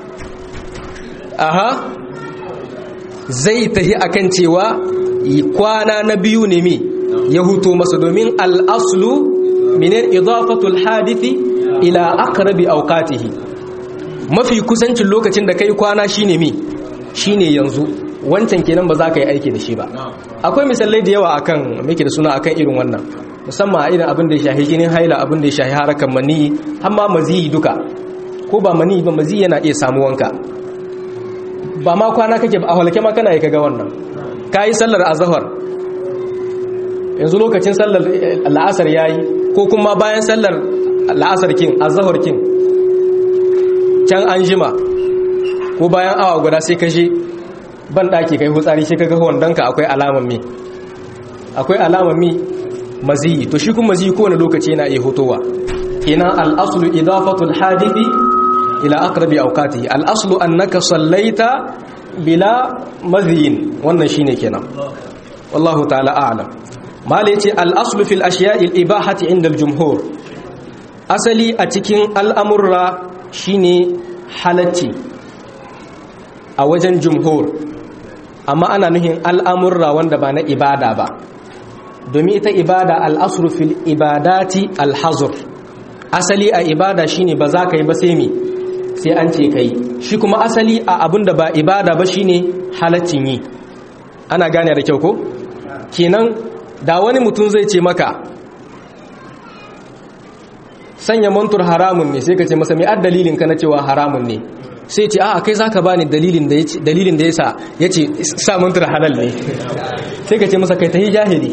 aha zai tahi akan cewa kwana na biyu ne mi ya huto masa domin al'aslu minin idafatul hadithi ila aqrabi awqatihi mafi kusancin lokacin da kai kwana shine mi shine yanzu wancan kenan ba za ka yi aiki da shi ba akwai misalai da yawa akan muke da suna akan irin wannan musamman a irin abin da ya shahi jinin haila abin da ya shahi harakan mani har ma maziyi duka ko ba mani ba maziyi yana iya samu wanka ba ma kwana kake ba a halake ma kana yi kaga wannan ka yi sallar azahar yanzu lokacin sallar la'asar ya yi ko kuma bayan sallar la'asar kin azahar kin can an jima ko bayan awa guda sai kashe ban ɗaki kai hutsari shi kaga wandonka akwai alaman mi akwai alaman mi maziyi to shi kuma maziyi kowane lokaci yana iya hotowa kenan al'aslu idafatul hadithi ila aqrabi awqatihi al'aslu annaka sallaita bila maziyin wannan shine kenan wallahu ta'ala a'lam mala yace al'aslu fil ashiya'i al-ibahati 'inda al-jumhur asali a cikin al'amurra shine halacci a wajen jumhur amma ana nuhin al'amurra wanda ba na ibada ba domin ita ibada al'asru fil ibadati alhazur asali a ibada shine ba za ka yi ba sai mi sai an ce ka yi shi kuma asali a abin da ba ibada ba shine halaccin yi ana gane da kyau ko kenan da wani mutum zai ce maka sanya mantur haramun ne sai ka ce masa mai ad dalilin ka na cewa haramun ne sai ce a kai zaka bani dalilin da yace dalilin da yasa yace sa mantur halal ne sai ka ce masa kai tahi jahili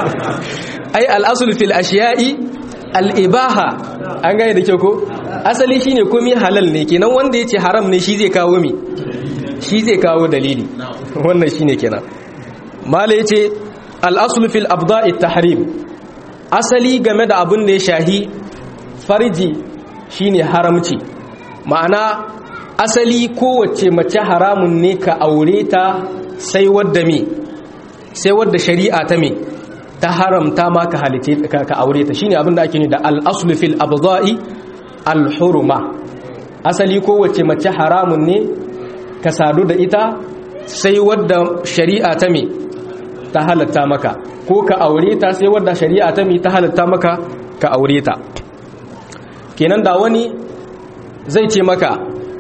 ai al-asl fil ashiya'i al-ibaha an gane da kyau ko asali shine komai halal ne kenan wanda yace haram ne shi zai kawo mi shi zai kawo dalili wannan shine kenan mala yace al-asl fil abda'i tahrim asali game da abun da ya shahi farji shine haramci ma'ana asali kowace mace haramun ne ka aure ta sai wadda me sai wadda shari'a ta me ta haramta ma ka halice ka aure ta shine abin da ake ni da al-aslu fil abda'i al-hurma asali kowace mace haramun ne ka sadu da ita sai wadda shari'a ta me ta halatta maka ko ka aure ta sai wadda shari'a ta me ta halatta maka ka aure ta kenan da wani zai ce maka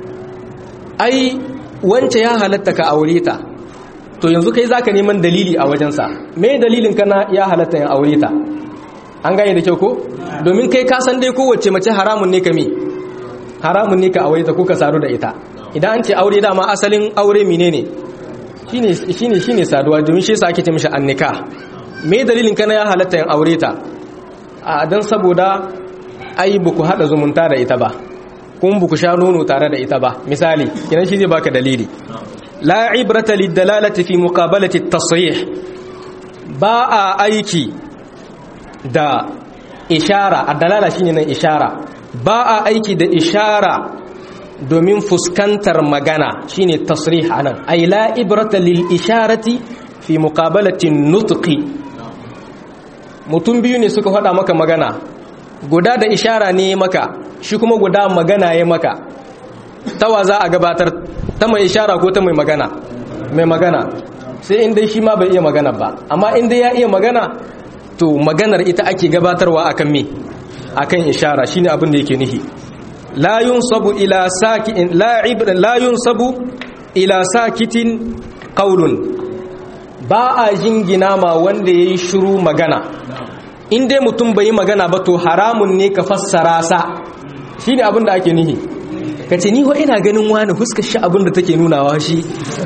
ai wance ya halatta ka aure ta to yanzu kai zaka neman dalili a wajensa me dalilin kana ya halatta ya aure ta an gane da kyau ko domin kai ka san dai kowace mace haramun ne ka mi haramun ne ka aure ta ko ka saru da ita idan an ce aure dama asalin aure menene shine shine shine saduwa domin shi yasa ake ce mishi annika me dalilin kana ya halatta ya aure ta a dan saboda ai buku hada zumunta da ita ba kun buku sha nono tare da ita ba misali kinan shi zai baka dalili la ibrata lidalalati fi muqabalati at-tasrih ba a aiki da ishara ad-dalala shine nan ishara ba a aiki da ishara domin fuskantar magana shine tasrih anan ay la ibrata lil isharati fi muqabalati an-nutqi mutum biyu ne suka faɗa maka magana guda da ishara ne maka shi kuma guda magana ya maka tawa za a gabatar ta mai ishara ko ta mai magana mai magana sai inda shi ma bai iya magana ba amma inda ya iya magana to maganar ita ake gabatarwa akan me akan ishara shine abin da yake nihi la yunsabu ila sakin la ibra la yunsabu ila sakitin qaulun ba a jingina ma wanda yayi shiru magana in dai mutum bai yi magana ba to haramun ne ka fassara sa shi ne abin da ake nihi ka ce ni ina ganin wani huskar shi abin da take nunawa shi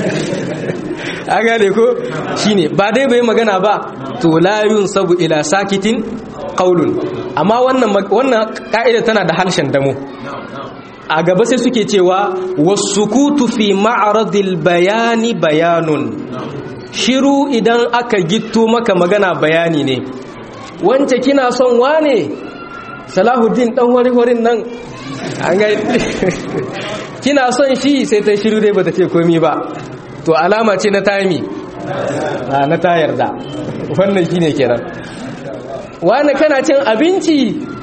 a gane ko shi ne ba dai bai yi magana ba to layun sabu ila sakitin kaulun amma wannan ka'ida tana da harshen damo a gaba sai suke cewa wasu kutu fi ma'aradil bayani bayanun shiru idan aka gitto maka magana bayani ne wance kina son wane salahuddin dan wari-warin nan an ga kina son shi sai ta shiru dai bata ce komi ba to alama ce na tami na ta yarda wannan shine kenan wane kana cin abinci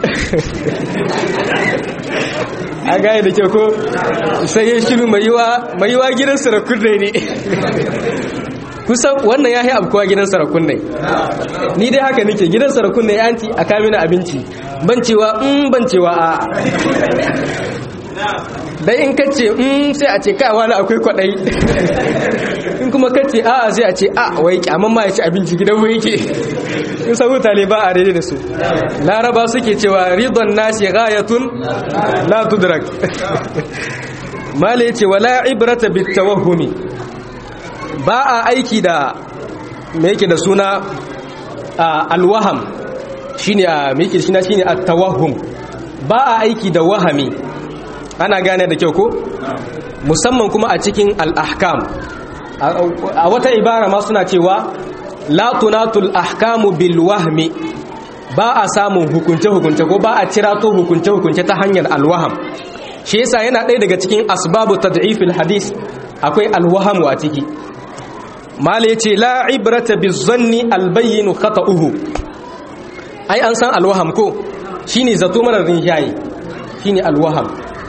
a gaya da kyau ko sai ya shiru mai yiwa gidan sarakun ne kusan wannan ya yi abkuwa gidan sarakun ne ni dai haka nake gidan sarakun ne yanti a kamina abinci ban cewa in ban cewa a dai in kace in sai a ce kai wani akwai kwadai in kuma kace a sai a ce a wai kyaman ma ya ci abinci gidan wai yake in sabu tale ba a daidai da su laraba suke cewa ridon nasi ghayatun la tudrak mala yace wala ibrata bit tawahhumi ba a aiki da me yake da suna alwaham shine a me yake shi na shine at-tawahhum ba a aiki da wahami ana gane da kyau ko musamman kuma a cikin al-ahkam a wata ibara ma suna cewa la tunatul ahkamu bil wahmi ba a samun hukunce hukunce ko ba a cirato hukunce hukunce ta hanyar alwaham shi yasa yana ɗaya daga cikin asbabu tad'ifil hadis akwai alwahamu a ciki mala yace la ibrata bizanni albayyin khata'uhu ai an san alwaham ko shine zato marar rinjaye shine alwaham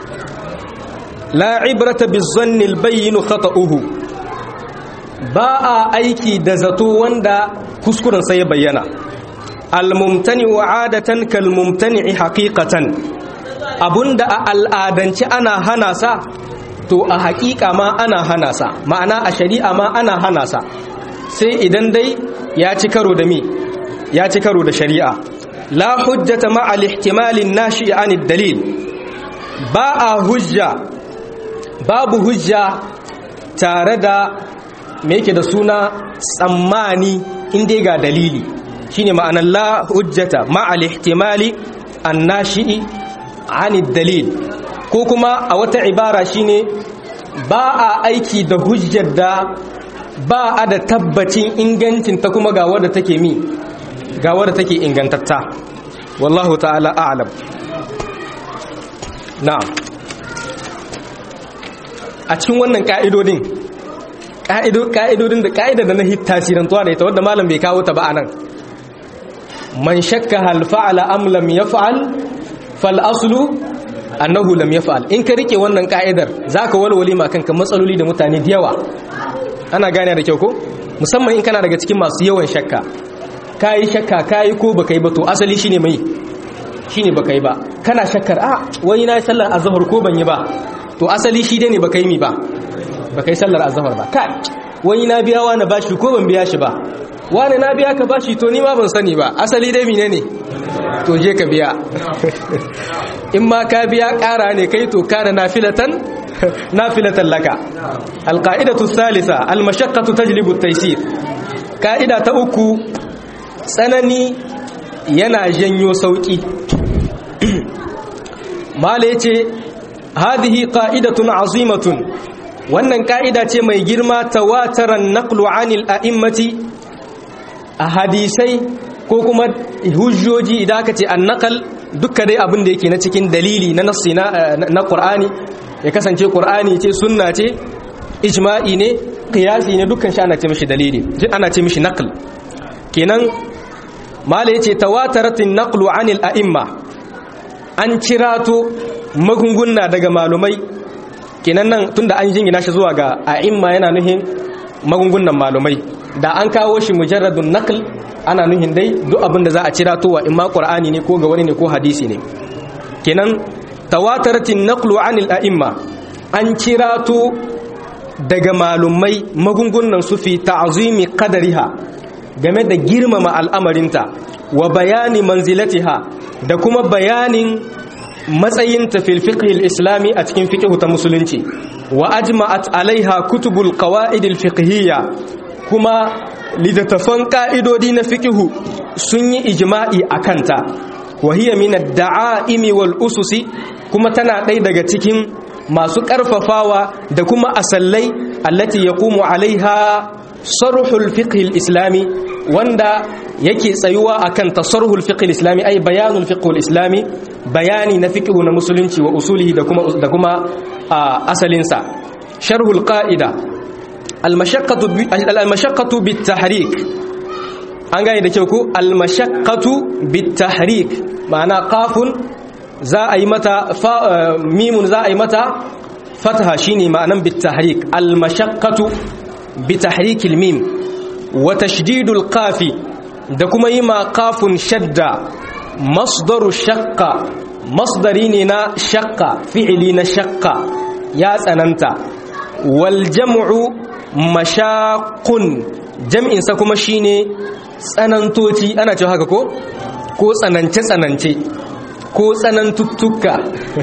la ibrata bizanni albayyin khata'uhu ba a aiki da zato wanda kuskuren sai ya bayyana almumtani wa adatan kalmumtani haqiqatan abunda a al'adance ana hana sa to a haƙiƙa ma ana hana sa ma'ana a shari'a ma ana hana sa sai idan dai ya ci karo da mi ya ci karo da shari'a la hujjata ma'a al-ihtimalin nashi an dalil ba a hujja babu hujja tare da me yake da suna tsammani inda ga dalili shine ma'anar la hujjata ma'al ihtimali annashi'i anid dalil ko kuma a wata ibara shine ba a aiki da hujjar da ba a da tabbacin ingancin ta kuma ga wadda take mi ga wadda take ingantatta wallahu ta'ala a'lam na'am a cikin wannan ka'idodin ka'idodin da ka'idar da na tasirantuwa da ita wadda malam bai kawo ta ba anan man shakka hal fa'ala am lam yaf'al fal aslu annahu lam yaf'al in ka rike wannan ka'idar zaka walwali ma kanka matsaloli da mutane da yawa ana gane da kyau ko musamman in kana daga cikin masu yawan shakka kai shakka kai ko baka yi ba to asali shine mai shine baka yi ba kana shakkar a wani na sallar azhar ko ban yi ba to asali shi dai ne baka yi mi ba baka yi sallar azhar ba kai wani na biya wani bashi ko ban biya shi ba wani na biya ka bashi to ni ma ban sani ba asali dai mine ne to je ka biya in ma ka biya ƙara ne kai to kana nafilatan nafilatan laka alqaidatu thalitha almashaqqatu tajlibu at-taysir ka'ida ta uku tsanani yana janyo sauki mala yace hadhihi qa'idatun azimatun wannan ka'ida ce mai girma tawataran naqlu 'anil a'immati a hadisai ko kuma hujjoji idan aka ce annaqal dukkan dai abin da yake na cikin dalili na nassi na na Qur'ani ya kasance Qur'ani ce sunna ce ijma'i ne qiyasi ne dukkan shi ana ce mishi dalili ana ce mishi naql kenan mala yace tawataratin naqlu 'anil a'imma an cirato magunguna daga malumai kenan nan tunda an jingina shi zuwa ga a'imma yana nuhin magungunan malumai da an kawo shi mujarradun naql ana nuhin dai duk abin da za a cira towa in ma qur'ani ne ko ga wani ne ko hadisi ne kenan tawataratin naqlu anil a'imma an cirato daga malumai magungunan su fi ta'zimi qadariha game da girmama al'amarinta wa bayani manzilatiha da kuma bayanin matsayinta fil fiqhil islami a cikin fiqh ta musulunci wa ajma'at alaiha kutubul qawaid al fiqhiyya kuma littattafan ka'idodi na fiqhu sun yi ijma'i akanta wa hiya min ad-da'aimi wal ususi kuma tana ɗaya daga cikin masu ƙarfafawa da kuma asallai allati yaqumu alaiha sarhul fiqh al-islami wanda yake tsayuwa akan tasarruhul fiqh al-islami ay bayanul fiqh al-islami bayani na fiqh na musulunci wa usulihi da kuma da kuma asalin sa sharhul qa'ida al-mashaqqatu al-mashaqqatu bit-tahrik an gane da kyau ko al-mashaqqatu bit-tahrik ma'ana qafun za a yi mata mimun za a yi mata fataha shine ma'anan bit-tahrik al-mashaqqatu بتحريك الميم وتشديد القاف da kuma yi ma kafin shadda masdaru shakka masdari ne na shakka fi'ili na shakka ya tsananta wal jam'u mashaqun jam'in sa kuma shine tsanantoci ana cewa haka ko ko tsanance tsanance ko tsanantuttuka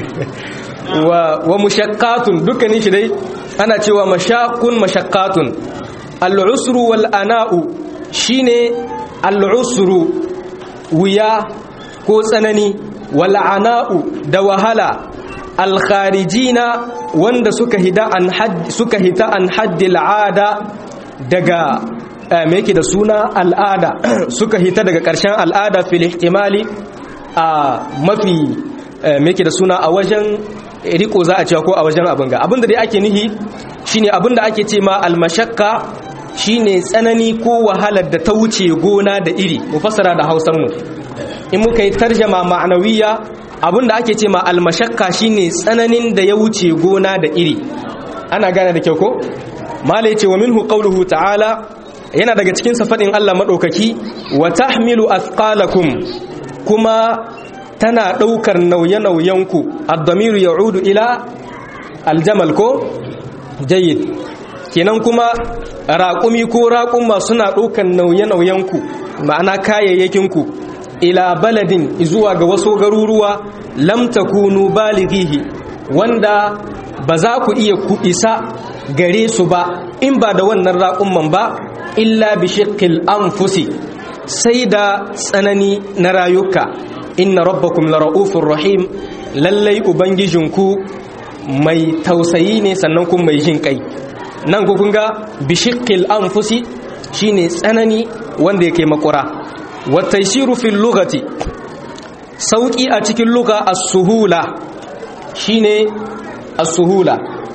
wa wa mushaqqatun dukkanin shi dai ana cewa mashaqun mashaqqatun al-usru wal ana'u shine al-usru wuya ko tsanani wal ana'u da wahala al-kharijina wanda suka hida an hadd suka hita an haddi al'ada daga me yake da suna al'ada suka hita daga ƙarshen al'ada fil ihtimali a mafi me yake da suna a wajen riko za a cewa ko a wajen abin ga abinda dai ake nihi shine abinda ake ce ma almashakka shine tsanani ko wahalar da ta wuce gona da iri mu fassara da Hausar mu in muka yi tarjama ma'anawiya abinda ake ce ma almashakka shine tsananin da ya wuce gona da iri ana gane da kyau ko malai ce wa minhu qawluhu ta'ala yana daga cikin safadin Allah madaukaki wa tahmilu athqalakum kuma tana daukar nauye-nauyenku ad-damiru ya'udu ila aljamal ko jayyid kenan kuma raƙumi ko raƙuma suna ɗaukar nauye-nauyenku ma'ana kayayyakinku ila baladin zuwa ga wasu garuruwa lam takunu balighihi wanda ba za ku iya ku isa gare su ba in ba da wannan raƙumman ba illa bi shiqqil anfusi sai da tsanani na rayuka inna rabbakum lara'ufur rahim lallai ubangijinku mai tausayi ne sannan kuma mai jin kai nan ku kun ga bishiqqil anfusi shine tsanani wanda yake makura wa taysiru fil lughati sauki a cikin lugha as-suhula shine as-suhula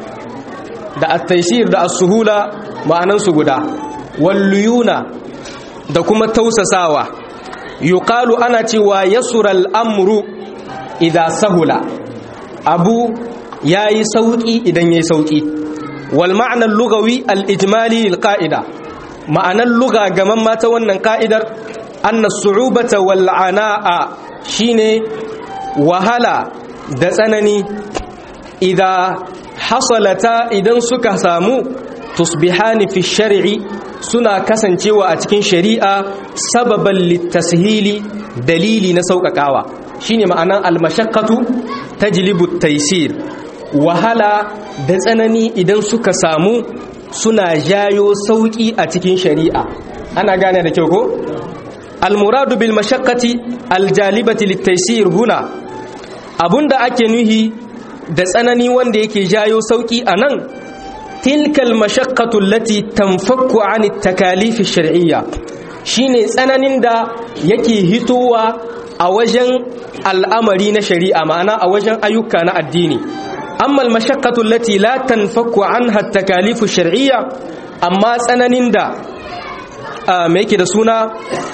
da at-taysir da as-suhula ma'anan su guda wal luyuna da kuma tausasawa yuqalu ana cewa yasura al-amru idha sahula abu yayi sauki idan yayi sauki والمعنى اللغوي الإجمالي للقائدة معنى اللغة كمان ما تونا قائدة أن الصعوبة والعناء شيني وهلا دسنني إذا حصلتا إذا سكا سامو تصبحان في الشرع سنا كسن جوا أتكين شريعة سببا للتسهيل دليل نسوك كاوا شيني معنى المشقة تجلب التيسير wahala da tsanani idan suka samu suna jayo sauki a cikin shari'a ana gane da kyau ko almuradu bil mashaqqati aljalibati litaysir huna abunda ake nuhi da tsanani wanda yake jayo sauki anan tilkal mashaqqatu allati tanfakku an at-takalif ash-shar'iyya shine tsananin da yake hitowa a wajen al'amari na shari'a ma'ana a wajen ayyuka na addini أما المشقة التي لا تنفك عنها التكاليف الشرعية أما سننين دا آه ميكي دا سونا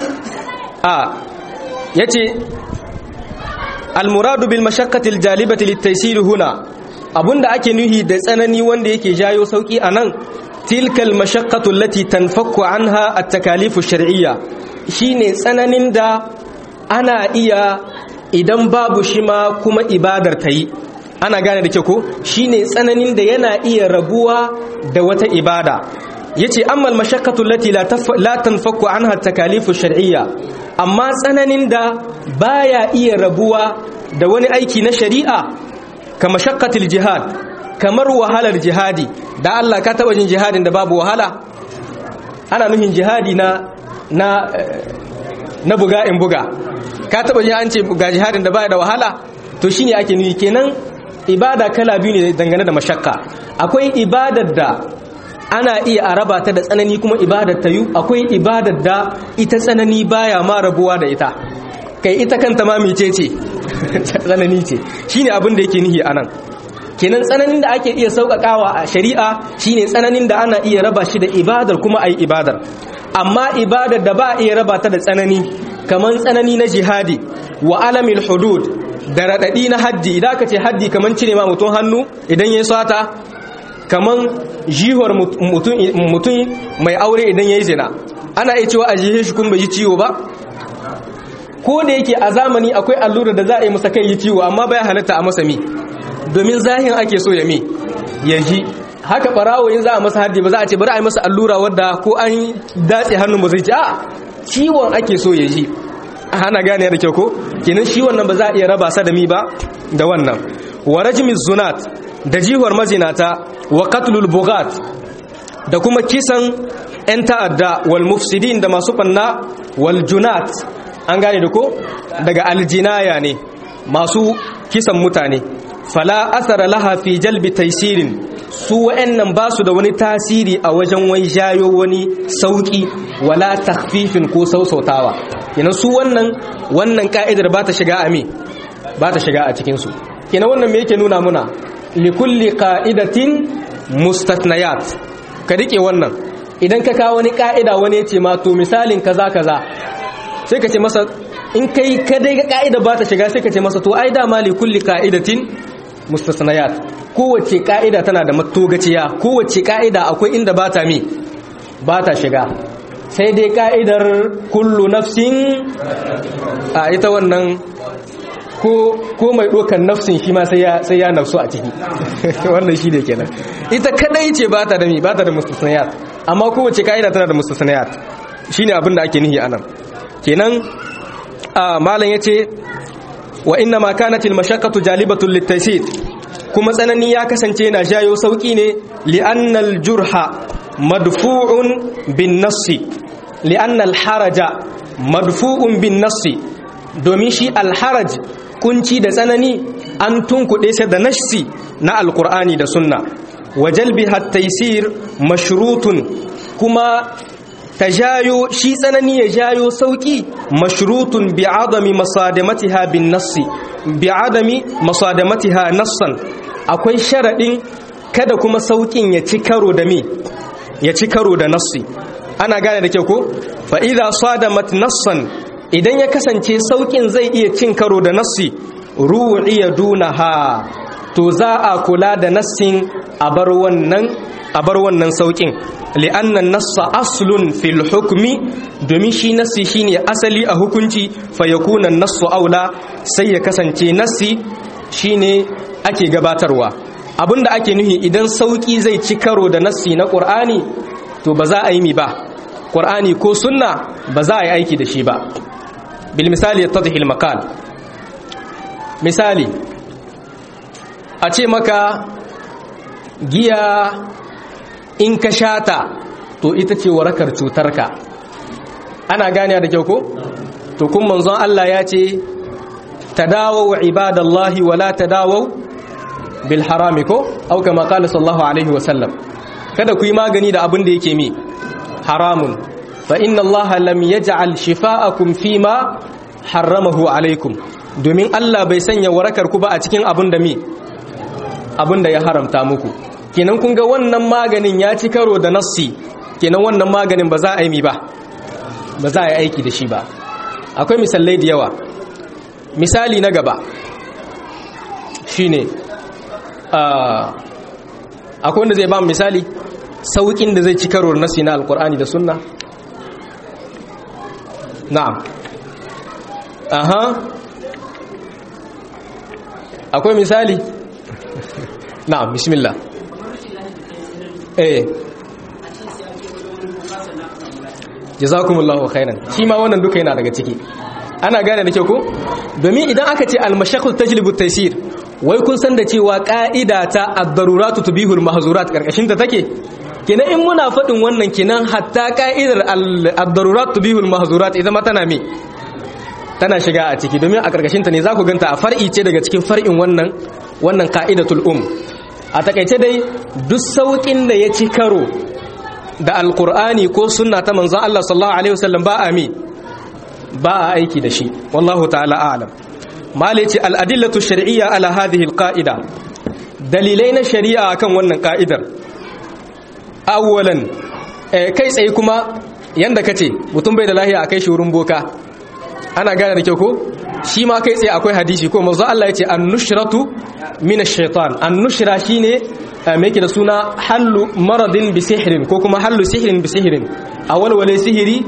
آه يتي المراد بالمشقة الجالبة للتيسير هنا أبون دا أكي نهي دا سنني وان دا يكي جايو سوكي أنان تلك المشقة التي تنفك عنها التكاليف الشرعية شيني سننين دا أنا إيا idan babu shi ma kuma ibadar ta yi ana gane da kyau ko shine tsananin da yana iya rabuwa da wata ibada yace ammal mashaqqatu allati la tanfaku anha takalifu shar'iyya amma tsananin da baya iya rabuwa da wani aiki na shari'a ka mashaqqatil jihad kamar wahalar jihadi da Allah ka taba jin jihadin da babu wahala ana nuhin jihadi na na na buga in buga ka taba jin an ce ga jihadin da baya da wahala to shine ake nufi kenan ibada kala biyu ne dangane da mashakka akwai ibadar da ana iya a raba ta da tsanani kuma ibadar ta yi akwai ibadar da ita tsanani baya ma rabuwa da ita kai ita kanta ma mece ce tsanani ce shine abin da yake nihi anan kenan tsananin da ake iya sauƙaƙawa a shari'a shine tsananin da ana iya raba shi da ibadar kuma ayi ibadar amma ibadar da ba a iya raba ta da tsanani kamar tsanani na jihadi wa alamil hudud da raɗaɗi na haddi idan ka ce haddi kamar cire ma mutum hannu idan ya sata kamar jihar mutum mai aure idan ya yi zina ana iya cewa a jihe shi kun bai yi ciwo ba ko da yake a zamani akwai allura da za a yi masa kai yi ciwo amma baya halatta a masa mi domin zahin ake so ya mi ya ji haka barawo in za a masa haddi ba za a ce bari a yi masa allura wadda ko an datse hannun ba zai ci a ciwon ake so ya ji hana gane da kyau ko kenan shi wannan ba za a iya raba sa da mi ba da wannan wa rajmi zunat da jihuwar mazinata wa qatlul bughat da kuma kisan yan ta'adda wal mufsidin da masu banna wal junat an gane da ko daga aljinaya ne masu kisan mutane fala asara laha fi jalbi taisirin su wa'annan ba su da wani tasiri a wajen wai jayo wani sauki wala takhfifin ko sausautawa kenan su wannan wannan ka'idar ba ta shiga a me ba ta shiga a cikin su kenan wannan me yake nuna muna likulli qa'idatin mustathniyat ka rike wannan idan ka kawo wani ka'ida wani ya ce ma to misalin kaza kaza sai ka ce masa in kai kadai ga ka'ida ba ta shiga sai ka ce masa to ai dama li kulli ka'idatin mustasnayat kowace ka'ida tana da matogaciya kowace ka'ida akwai inda ba ta mi ba ta shiga sai dai ka'idar kullu nafsin a ita wannan ko mai ɗokan nafsin shi ma sai ya nafsu a ciki wannan shi ne kenan ita kadai ce ba ta da mi ba ta da mustasnayat amma kowace ka'ida tana da mustasnayat shine abin da ake nihi anan kenan malam yace wa inna ma kanat al mashaqqatu jalibatun litaysir kuma tsanani ya kasance yana jayo sauki ne li'anna al jurha madfu'un bin nassi li'anna al haraja madfu'un bin nassi domin shi al haraj kunci da tsanani an tunkuɗe sai da nassi na alqur'ani da sunna wa jalbiha at-taysir mashrutun kuma ta jayo shi tsanani ya jayo sauki mashrutun bi adami masadamatiha bin nassi bi adami masadamatiha nassan akwai sharadin kada kuma saukin ya ci karo da me ya ci karo da nassi ana gane da kyau ko fa idza sadamat nassan idan ya kasance saukin zai iya cin karo da nassi ru'iya dunaha to za a kula da nassin a bar wannan a bar wannan saukin li'annan nassa aslun fil hukmi domin shi nassi shine asali a hukunci fa yakuna nassu aula sai ya kasance nassi shine ake gabatarwa abinda ake nuhi idan sauki zai ci karo da nassi na qur'ani to ba za a yi mi ba qur'ani ko sunna ba za a yi aiki da shi ba bil misali yattadhi al maqal misali a ce maka giya in ka shata to ita ce warakar cutarka ana gane da kyau ko to kun manzon Allah ya ce tadawu ibadallahi wala tadawu bil harami ko au kama qala sallallahu alaihi wasallam kada ku yi magani da abin da yake mi haramun fa inna allaha lam yaj'al shifa'akum fima harramahu alaikum domin Allah bai sanya warakar ku ba a cikin abin da mi abin da ya haramta muku kenan kun ga wannan maganin ya ci karo da nassi kenan wannan maganin ba za a yi mi ba ba za a yi aiki da shi ba akwai misalai da yawa misali na gaba shine akwai wanda zai ba misali saukin da zai ci karo da nassi na alkur'ani da sunna na'am aha akwai misali na'am bismillah eh jazakumullahu khairan shi ma wannan duka yana daga ciki ana gane da kyau ko domin idan aka ce al-mashaqqatu tajlibu taysir wai kun san da cewa ka'ida ta ad-daruratu tubihul mahzurat karkashin ta take kenan in muna fadin wannan kenan hatta ka'idar ad-daruratu tubihul mahzurat idan ma tana me tana shiga a ciki domin a karkashin ta ne za ku ganta a far'i ce daga cikin far'in wannan wannan ka'idatul um a takaice dai duk saukin da ya ci karo da alkur'ani ko sunna ta manzon Allah sallallahu alaihi wasallam ba a mi ba a aiki da shi wallahu ta'ala a'lam malici al-adillatu shar'iyya ala hadhihi al-qa'ida dalilai na shari'a akan wannan ka'idar awwalan kai tsaye kuma yanda kace mutum bai da lahiya akai shi wurin boka ana gane da kyau ko shi ma kai tsaye akwai hadisi ko manzo Allah ya ce an-nushratu min ash-shaytan an-nushra shine me yake da suna hallu maradin bi sihrin ko kuma hallu sihrin bi sihrin awal wale sihiri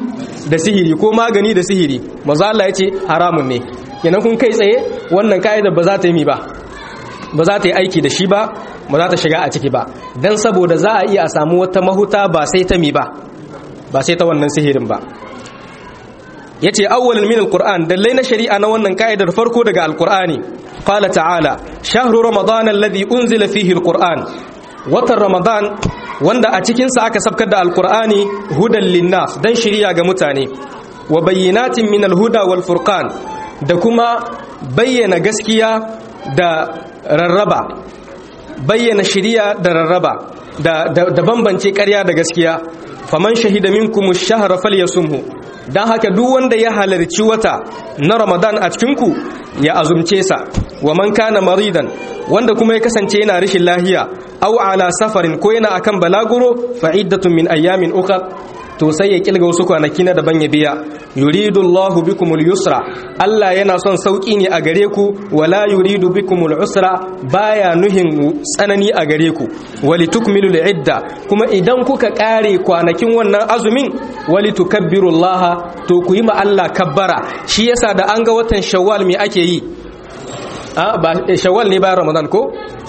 da sihiri ko magani da sihiri maza Allah ya ce haramun ne kenan kun kai tsaye wannan ka'idar ba za ta yi mi ba ba za ta yi aiki da shi ba ba za ta shiga a ciki ba dan saboda za a iya a samu wata mahuta ba sai ta mi ba ba sai ta wannan sihirin ba yace awwalan min alquran dallai na shari'a na wannan ka'idar farko daga alqurani qala ta'ala shahru ramadan alladhi unzila fihi alquran watan ramadan wanda a cikin sa aka sabkar da alqurani hudan linnas dan shari'a ga mutane wa bayyinatin min alhuda wal furqan da kuma bayyana gaskiya da rarraba bayyana shari'a da rarraba da da bambance ƙarya da gaskiya faman shahida minkum ash-shahra falyasumhu dan haka duk wanda ya halarci wata na Ramadan a cikin ku ya azumce sa wa man kana maridan wanda kuma ya kasance yana rashin lahiya aw ala safarin ko yana akan balaguro fa iddatun min ayamin ukhra to sai ya kilga wasu kwanaki na daban ya biya yuridu Allahu bikumul yusra Allah yana son sauki ne a gare ku wala yuridu bikumul usra baya nuhin tsanani a gare ku wali tukmilul idda kuma idan kuka kare kwanakin wannan azumin wali tukabbirullaha to ku yi ma Allah kabbara shi yasa da an ga watan shawwal me ake yi a ba shawwal ne bayan ramadan ko